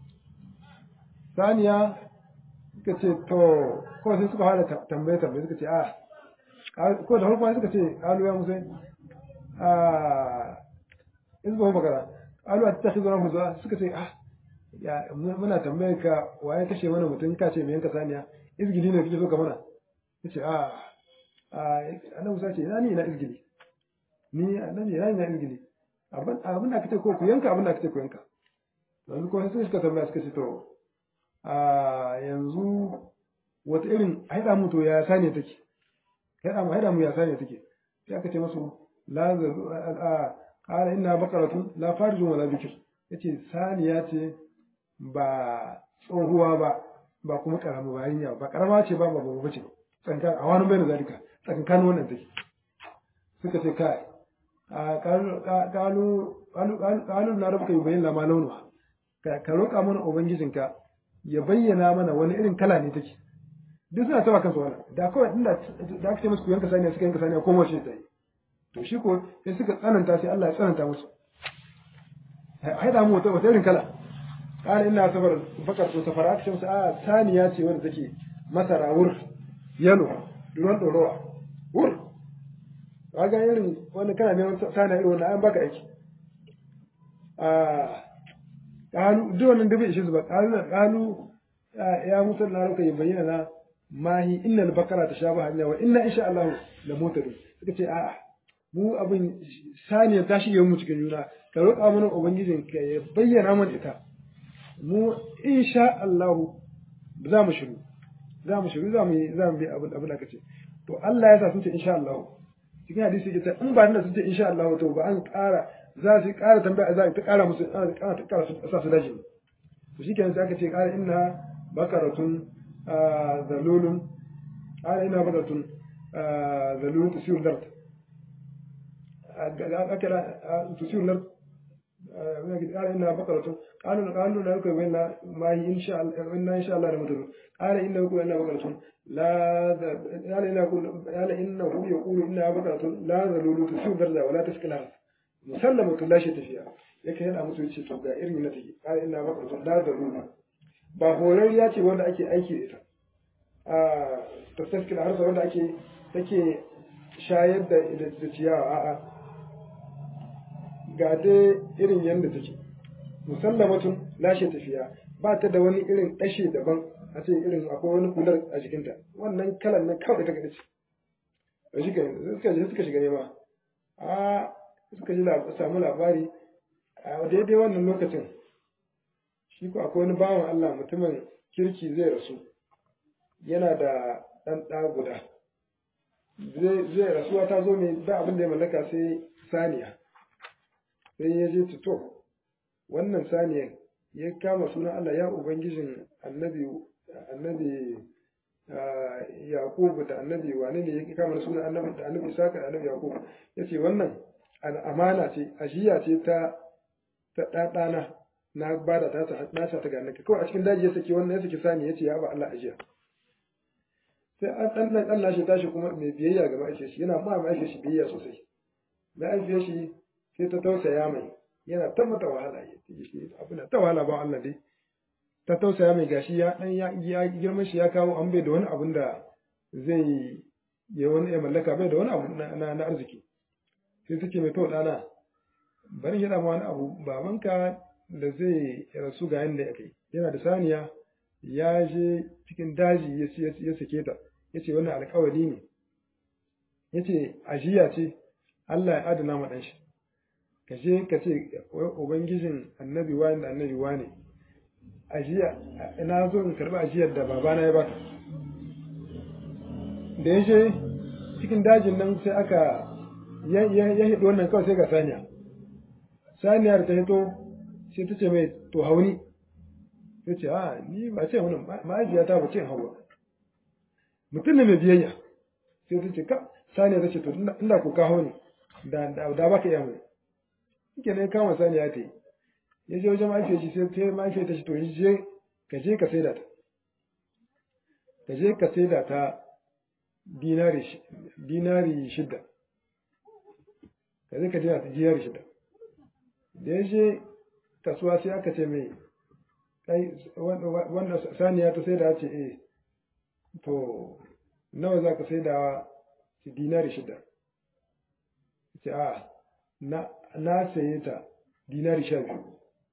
saniya suka ce to ko sai suka fara tambaye tambaye suka ce a ko da farko suka ce alu ya musa a izbahu bakara alu a ta khizura musa suka ce ah ya muna tambaye ka waye kashe mana mutum ka ce me yanka saniya izgili ne kike so ka mana yace a a annabi musa ce ina ni ina izgili ni annabi ina ina izgili abin abin da kace ko ku yanka abin da kace ku yanka yanzu ko sai suka tambaya suka ce to a yanzu wata irin haida mu to ya sane take haida mu haida mu ya sane take sai aka ce masu la a qala inna baqaratun la farijun wala bikr yace saniya ce ba tsohuwa ba ba kuma karama ba yarinya ba karama ce ba ba babba ce tsankan a wani bai da zalika tsankan wannan take suka ce kai a kalu kalu kalu kalu na rabuka yubayin lama launuwa ka roƙa mana ubangijinka ya bayyana mana wani irin kala ne take duk suna taba kansu wannan da kawai inda da aka ce musu ku yanka saniya suka yanka saniya ko mace ta yi to shi ko sai suka tsananta sai Allah ya tsananta musu ai da mu wata wata irin kala qala inna safar bakar to safara aka ce musu a saniya ce wanda take masara wur yalo ruwan dorowa wur kaga irin wani kana neman saniya irin wannan an baka aiki a qalu duk wannan da bai ishe su ba qalu qalu ya musa na ruka bayyana na mahi innal bakara tashabaha alaiha wa inna insha Allah la mutadun suka ce a'a mu abin saniya ta shige mu cikin juna ka roƙa mana ubangijin ka ya bayyana mana ita mu insha Allah za mu shiru za mu shiru za mu yi za mu bi abin abin da kace to Allah ya sa sun ce insha Allah cikin hadisi yake ta in ba da sun ce insha Allah to ba an ƙara za su ƙara tambaya za ta ƙara musu ƙara ta ƙara sa su daji to shikenan sai aka ce ƙara inna bakaratun zalulun ƙara inna bakaratun zalulun tusiyur dart akala tusiyur dart قال إنها بقرة قالوا قالوا لا يكون إلا ما هي إن شاء الله إن إن شاء الله لمدر قال إنه يقول إنها بقرة لا قال إنه يقول قال إنه يقول إنها بقرة لا ذلول تسير ذرة ولا تسكنها مسلمة لا شيء فيها yake yana musu yace to ga irin na take qala inna baqaratun la zalula ba horariya ce wanda ake aiki da ita a tasaskil harsa wanda ake take shayar da da ciyawa a'a ga dai irin yadda take musallamatun lashe tafiya ba ta da wani irin ɗashe daban a ce irin akwai wani kular a jikinta wannan kalan nan kawai ta kaɗa ce a shi suka je suka shiga nema a suka ji samu labari a daidai wannan lokacin shi ko akwai wani bawan Allah mutumin kirki zai rasu yana da ɗan ɗa guda zai rasuwa ta zo mai da abin da ya mallaka sai saniya sai ya je to wannan saniyar ya kama sunan Allah ya ubangijin annabi annabi Yakubu da annabi wane ne ya kama sunan annabi da annabi Isaka da annabi Yakubu yace wannan amana ce ajiya ce ta ta ɗaɗana na bada ta ta na ta ga annaka kawai a cikin daji ya saki wannan ya saki sani yace ya ba Allah ajiya sai an dan dan Allah shi tashi kuma mai biyayya ga ma'aikacin shi yana ma ma'aikacin shi biyayya sosai ma'aikacin shi sai ta tausaya mai yana ta mata wahala ya ce abin ta wahala ba Allah dai ta tausaya mai gashi ya dan ya girman shi ya kawo an bai da wani abun da zai ya wani ya mallaka bai da wani abu na na arziki sai suke mai to dana bari yana ma wani abu babanka da zai rasu ga yanda ya kai yana da saniya ya je cikin daji ya sake ta ya ce wannan alkawari ne ya ce ajiya ce Allah ya adana ma ɗan shi ka je ka ce ubangijin annabi wani da annabi wani ajiya ina zo in karɓi ajiyar da babana ya baka da ya je cikin dajin nan sai aka ya hiɗo wannan kawai sai ga saniya saniyar ta hito sai ta ce mai to hauni ya ce a ni ba ce wani ma'ajiyata ba ce hawa mutum ne mai biyayya sai ta ce ka saniya ta ce to inda ku kawo ne da ba ka iya mai shike ne kama saniya ta yi ya je wajen mahaifiyar shi sai ta mahaifiyar ta shi to je ka je ka saida ta ka je ka saida ta dinari dinari shidda ka je ka je ta dinari shidda da ya je kasuwa sai aka ce mai kai wanda saniya ta saida ce eh to nawa za ka saidawa shi dinari shidda ce a na na saye ta dinari sha biyu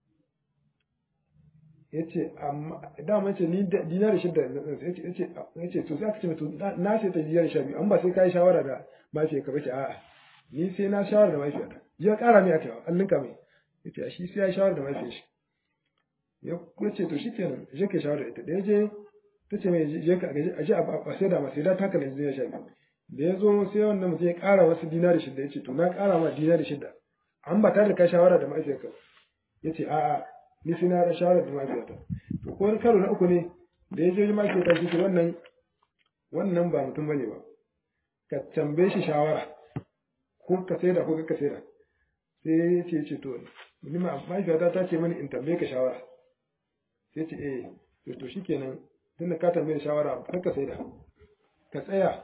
ya ce amma dama ce ni dinari shidda ya ce to sai aka ce to na saye ta dinari sha biyu an ba sai ka yi shawara da mafiya ka bace a'a ni sai na shawara da mafiya ta ya kara mai aka an linka mai ya ce shi sai ya shawara da mafiya shi ya ce to shi kenan je ka shawara da ita da ya je ta ce mai je ka aje a sai da masu da ta kalli dinari sha biyu da ya zo sai wannan mutum ya ƙara wasu dinari shida ya ce to na ƙara ma dinari shida an ba tare da ka shawara da mahaifiyarka ya ce a'a ni sai na shawara da mahaifiyarta to ko wani karo na uku ne da ya je wajen mahaifiyarta shi ce wannan wannan ba mutum bane ba ka tambaye shi shawara ko ka saida ko ka saida sai ya ce ce to ni ma mahaifiyarta ta ce mani in tambaye ka shawara sai ce eh to to shikenan tunda ka tambaye shawara kar ka saida ka tsaya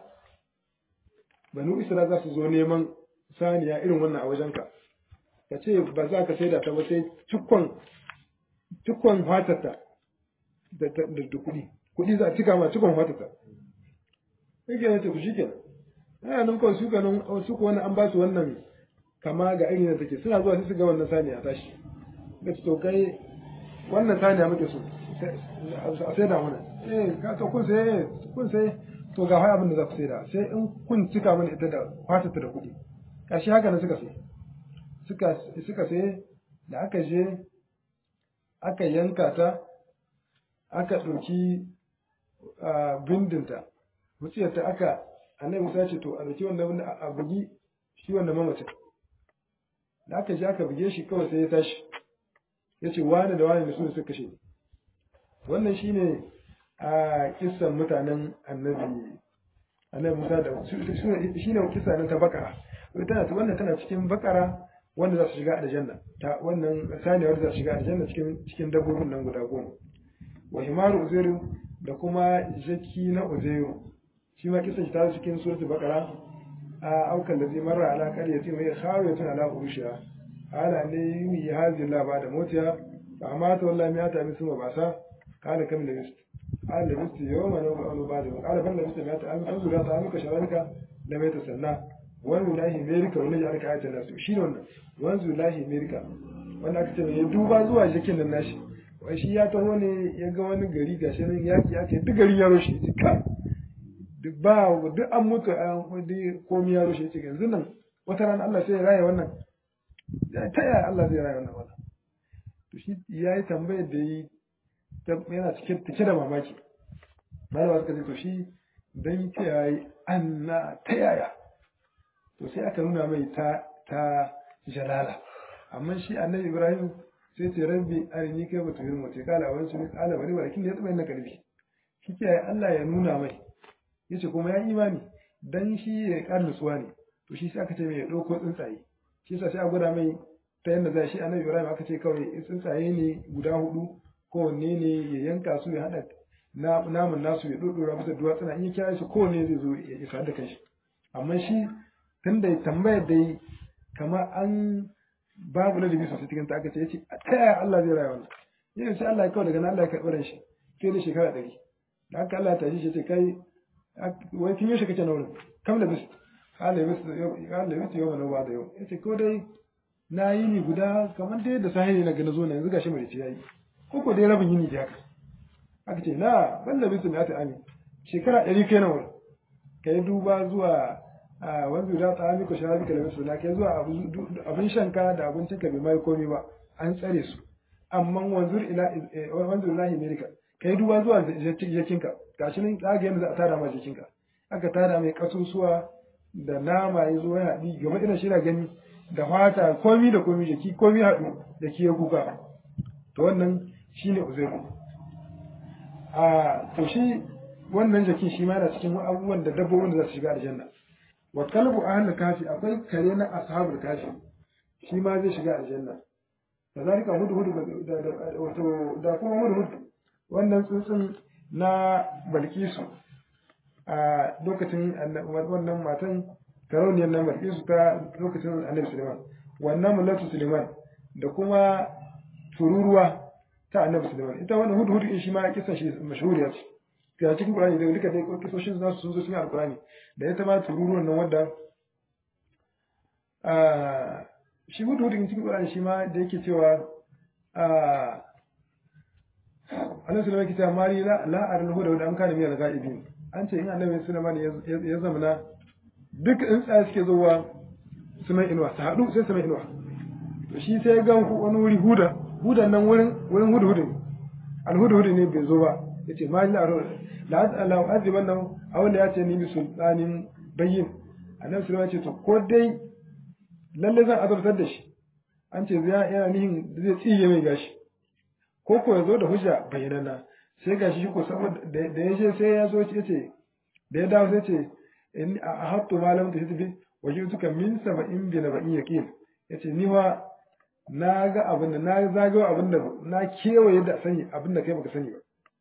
banu isra za su zo neman saniya irin wannan a wajenka ka ce ba za ka saida ta ba sai cikon cikon fatarta da da kuɗi kuɗi za a cika ma cikon fatarta sai ke nace ku shi kenan ana nan kawai su ganin su ko wani an ba su wannan kama ga irin da take suna zuwa sai su ga wannan saniya tashi da to kai wannan saniya muke so a sai da mana eh ka to kun sai kun sai to ga wai abin da za ku sai da sai in kun cika mana ita da fatarta da kuɗi kashi haka ne suka sai suka suka sai da aka je aka yanka ta aka ɗauki bindinta wuciyarta aka annabi musa ce to a ɗauki wannan a bugi shi wannan mamacin da aka je aka buge shi kawai sai ya tashi ya ce wani da wani da su suka kashe wannan shine a kissan mutanen annabi annabi musa da shine kissa nan ta bakara tana wannan tana cikin bakara wanda za su shiga aljanna ta wannan saniya wanda za su shiga aljanna cikin cikin dabbobin nan guda goma wa himaru uzairu da kuma jaki na uzairu shi ma kisan shi ta cikin suratul baqara a aukan da zai marra ala qaryati mai khawiyatun ala urushiha ala ne yumi hazi la ba da motiya fa amata wallahi ya ta misu ba sa kana kam da mist ala da mist yawma na ba ba da ala ban da mist ya ta an an zura ta amka sharaka da mai ta sanna wani lahi amerika wani ya aka ayata nasu shi ne wannan wanzu lahi amerika wanda aka ce ya duba zuwa jikin nan nashi wai shi ya taho ne ya ga wani gari gashi nan yaki ake duk gari ya roshe ya ka duk ba duk an mutu an kudi komai ya roshe ya ce yanzu nan wata rana Allah sai ya raya wannan ta yaya Allah zai raya wannan wannan to shi ya yi tambayar da yi yana cike da mamaki malama suka ce to shi dan ce ya yi anna ta yaya to sai aka nuna mai ta ta jalala amma shi annabi ibrahim sai ce rabbi arini kai ba tuhir mace kala wani sun kala wani walakin ya tsaba na karfi shi ke Allah ya nuna mai yace kuma ya imani dan shi ya kar nutsuwa ne to shi sai aka ce mai ya dauko tsuntsaye shi yasa sai a gwada mai ta yanda zai shi annabi ibrahim aka ce kawai tsuntsaye ne guda hudu kowanne ne ya yanka su ya hada namun nasu ya dodora bisa duwatsuna in ya kira shi kowanne zai zo ya isa da kanshi amma shi tun da tambayar dai kama an babu ladabi sosai cikin ta aka ce yace ta yaya Allah zai raya wannan yin sai Allah ya kawo daga nan Allah ya karɓi ran shi sai da shekara ɗari da haka Allah ya tashi shi ce kai wai kin yaushe kake na wurin kam da bis Allah ya bis Allah ya bis yau mana ba da yau yace ko dai na yi ni guda kamar dai da sahi ne na ga na zo na yanzu gashi mai yayi ko ko dai rabin yini da haka aka ce na ban da bis mai ta ami shekara ɗari kai na wurin kai duba zuwa a wanzu da ta amiko sharabi ka lamis na kai zuwa abin shanka da abincin ka bai mai komai ba an tsare su amma wanzu ila wanzu lahi amerika kai duba zuwa jikinka gashi nan kaga yanda za a tara ma jikinka aka tara mai kasusuwa da nama ya zo ya haɗi gaba irin shi na gani da fata komi da komi jiki komi haɗu da ke ya kuka to wannan shine uzairu a to shi wannan jakin shi ma yana cikin abubuwan da dabbobin da za su shiga aljanna wa kalbu ahlul kafi akwai kare na ashabul kafi shi ma zai shiga aljanna kazalika hudu hudu da wato da kuma hudu hudu wannan tsuntsun na balkisu a lokacin wannan matan karauniyar nan balkisu ta lokacin annabi suleiman wannan mulatu suleiman da kuma tururuwa ta annabi suleiman ita wannan hudu hudu in shi ma kisan shi mashhuriya ce ga cikin Qur'ani da duka dai kisoshin za su zo cikin Al-Qur'ani da ita ma tururuwan nan wanda a shi hudu hudu cikin Qur'ani shi ma da yake cewa a Annabi sallallahu alaihi wasallam mari la la arul huda da an kana miyar ga'ibin an ce in Annabi sallallahu alaihi ya zamana duk in tsaya suke zuwa sunan inuwa su haɗu sai sunan inuwa to shi sai ga wani wuri huda hudan nan wurin wurin hudu hudu al hudu hudu ne bai zo ba yace ma la la la aziban nan awanda ya ce ni bi sultanin bayyin annabi sallallahu alaihi ce to ko dai lalle zan azabtar da shi an ce zai yana nihin zai tsiye mai gashi ko ko ya zo da hujja bayyanana sai gashi shi ko saboda da ya je sai ya zo ya ce da ya dawo sai ce in a hattu malam ta hitbi wajen suka min saba'in bi na ba'in yaqin yace ni wa na ga abin da na zagayo abin da na kewaye da sani abin da kai baka sani ba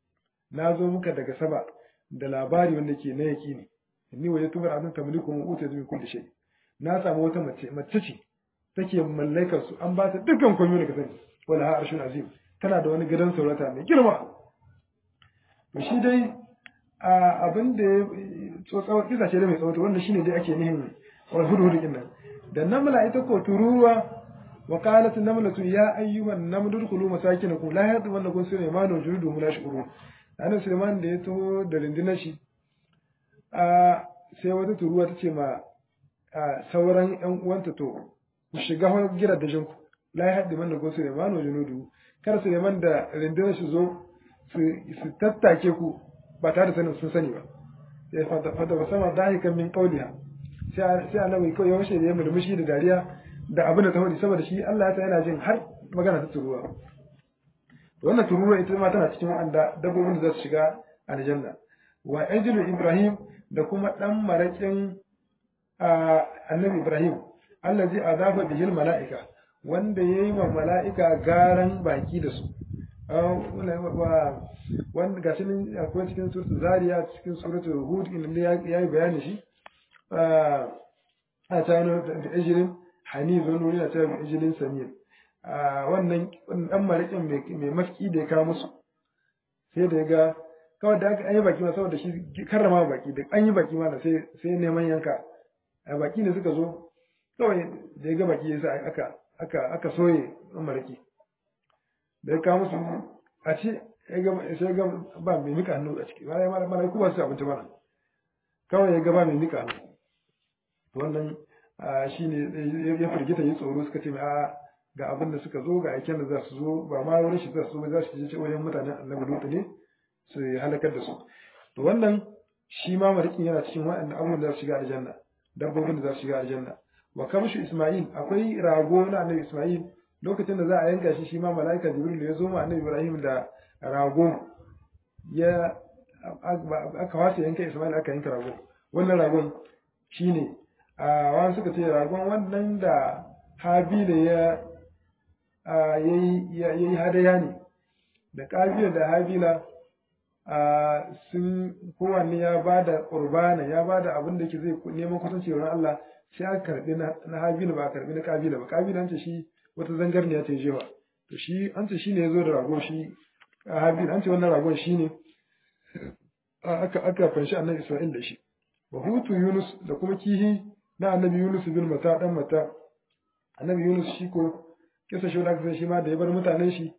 na zo muka daga saba da labari wanda ke na yaqini inni waje tubar abin tamliku mu uta min kulli shay na samu wata mace mace ce take mallakar su an ba ta dukkan komai da ka sani wala ha arshun azim tana da wani gidan saurata mai girma to shi dai abin da ya tsotsawar kisa ce da mai tsawato wanda shine dai ake nihin wal hudhud din nan da namla ita ko tururuwa wa qalat namlatu ya ayyuhan namlu dkhulu masakinakum la yadmannakum sulaiman wa junuduhum la yashkurun annabi sulaiman da ya taho da rundunar shi a sai wata turuwa ta ce ma sauran yan uwanta to ku shiga gira da jinku la yadmannakum sulaiman wa junuduhu kar sulaiman da rundunar shi zo su tattake ku ba tare da sanin sun sani ba ya fata fata ba sama dahikan min qawliha sai sai annabi ko yaushe da ya murmushi da dariya da abin da ta faɗi saboda shi Allah ya ta yana jin har magana ta turuwa wannan turuwa ita ma tana cikin wanda dabbobin da za su shiga aljanna wa ajlu ibrahim da kuma dan marakin annabi ibrahim allazi azafa bihil malaika wanda yayi wa malaika garan baki da su wanda ga shi akwai cikin suratul zariya cikin suratul hud inda ya yi bayani shi a tano da ejirin hani zo nuri na ta ejirin samir wannan dan marikin mai mafki da ya kawo musu sai da ya ga kawai da aka yi baki ma saboda shi karrama baki da an yi baki ma sai sai neman yanka a baki ne suka zo kawai da ya ga baki yasa aka aka aka soye dan mariki da ya kawo musu a ce sai ga ba mai mika hannu a ciki ba ya mara kuma su abinci mana kawai ya ga ba mai mika hannu wannan shi ne ya firgita yi tsoro suka ce a ga abin da suka zo ga aiken da za su zo ba ma wurin shi za su zo za su je wajen mutanen annabi lutu ne su halakar da su to wannan shi ma marikin yana cikin waɗannan abubuwan da za su shiga aljanna dabbobin da za su shiga aljanna wa kamshu isma'il akwai rago na annabi isma'il lokacin da za a yanka shi shi ma mala'ika jibril ya zo ma annabi ibrahim da rago ya aka wasa yanka isma'il aka yanka rago wannan ragon shine a wani suka ce ragon wannan da habila ya yayi hadaya ne da kabila da habila sun kowanne ya ba da qurbana ya ba da abin da ke zai neman kusanci wurin Allah sai aka karbi na habila ba a karbi na kabila ba kabila ce shi wata zangarniya ta jewa to shi an ce shine yazo da rago shi habil an ce wannan ragon shine aka aka fanshi annabi Isra'il da shi wa hutu Yunus da kuma kihi na annabi Yunus bin mata dan mata annabi Yunus shi ko kisa shi wanda aka shi ma da ya bar mutanen shi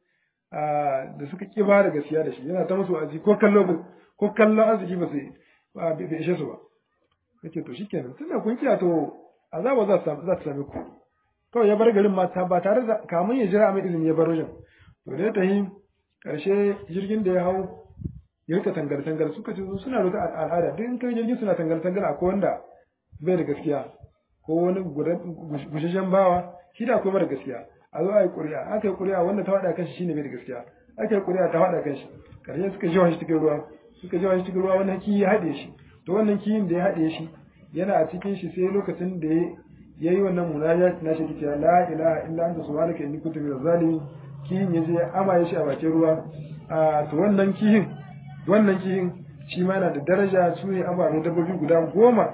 da suka ki ba da gaskiya da shi yana ta musu aji ko kallo ko kallon arziki ba sai ba bai ishe su ba yake to shikenan tunda kun kiya to azaba za ta za ta same ku kawai ya bar garin mata ba tare da kamun ya jira mai izini ya bar wajen to da ta yi karshe jirgin da ya hau ya rika tangar tangar suka ce suna da al'ada duk in kai jirgin suna tangar tangar akwai wanda bai da gaskiya ko wani gushashen bawa shi da akwai mara gaskiya a zo a yi ƙuri'a aka yi ƙuri'a wanda ta faɗa kanshi shine bai da gaskiya aka yi ƙuri'a ta faɗa kanshi karshe suka jawa shi cikin ruwa suka jawa shi cikin ruwa wannan kiyi ya haɗe shi to wannan kiyin da ya haɗe shi yana a cikin shi sai lokacin da ya yayi wannan munajat na shi cewa la ilaha illa anta subhanaka inni kuntu minaz zalimin kihin yaje ya amaye shi a bakin ruwa a to wannan kihin wannan kihin shi ma yana da daraja su ne ababen dabbobi guda goma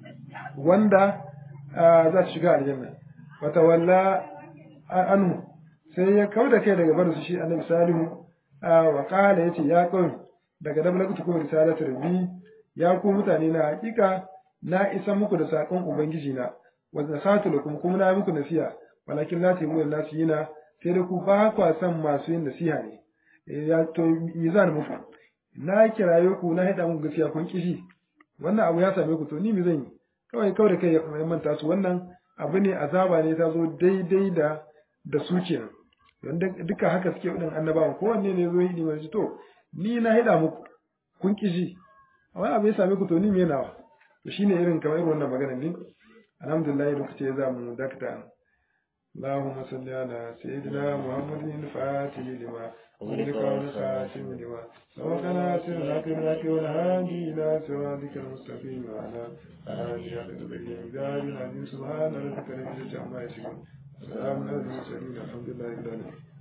wanda za su shiga aljanna wata walla anhu sai ya kau da kai daga barin su shi annabi salihu wa qala yace ya kawai daga dablagtu kuma risalatu rabbi ya ku mutane na hakika na isa muku da sakon ubangiji na wanda satu lakum kuma na muku nasiha walakin la tayimu nasihina sai da ku ba kwa san masu yin nasiha ne ya to me zan muku na kiraye ku na hada muku gaskiya kun kishi wannan abu ya same ku to ni me zan yi kawai kawai da kai ya manta su wannan abu ne azaba ne ta zo daidai da da su kenan don duka haka suke wadin annabawan kowanne ne zo yi ne to ni na hada muku kun kishi wani abu ya same ku to ni me nawa to shine irin kamar irin wannan magana ne alhamdulillah lokaci ya zamu dakta اللهم صل على سيدنا محمد الفاتح لما أغلق والخاتم لما سبق ناصر الحق بالحق والهادي إلى صراطك المستقيم وعلى آله حق الإمداد العظيم سبحان ربك رب العزة عما يصفون وسلام على المرسلين الحمد لله رب العالمين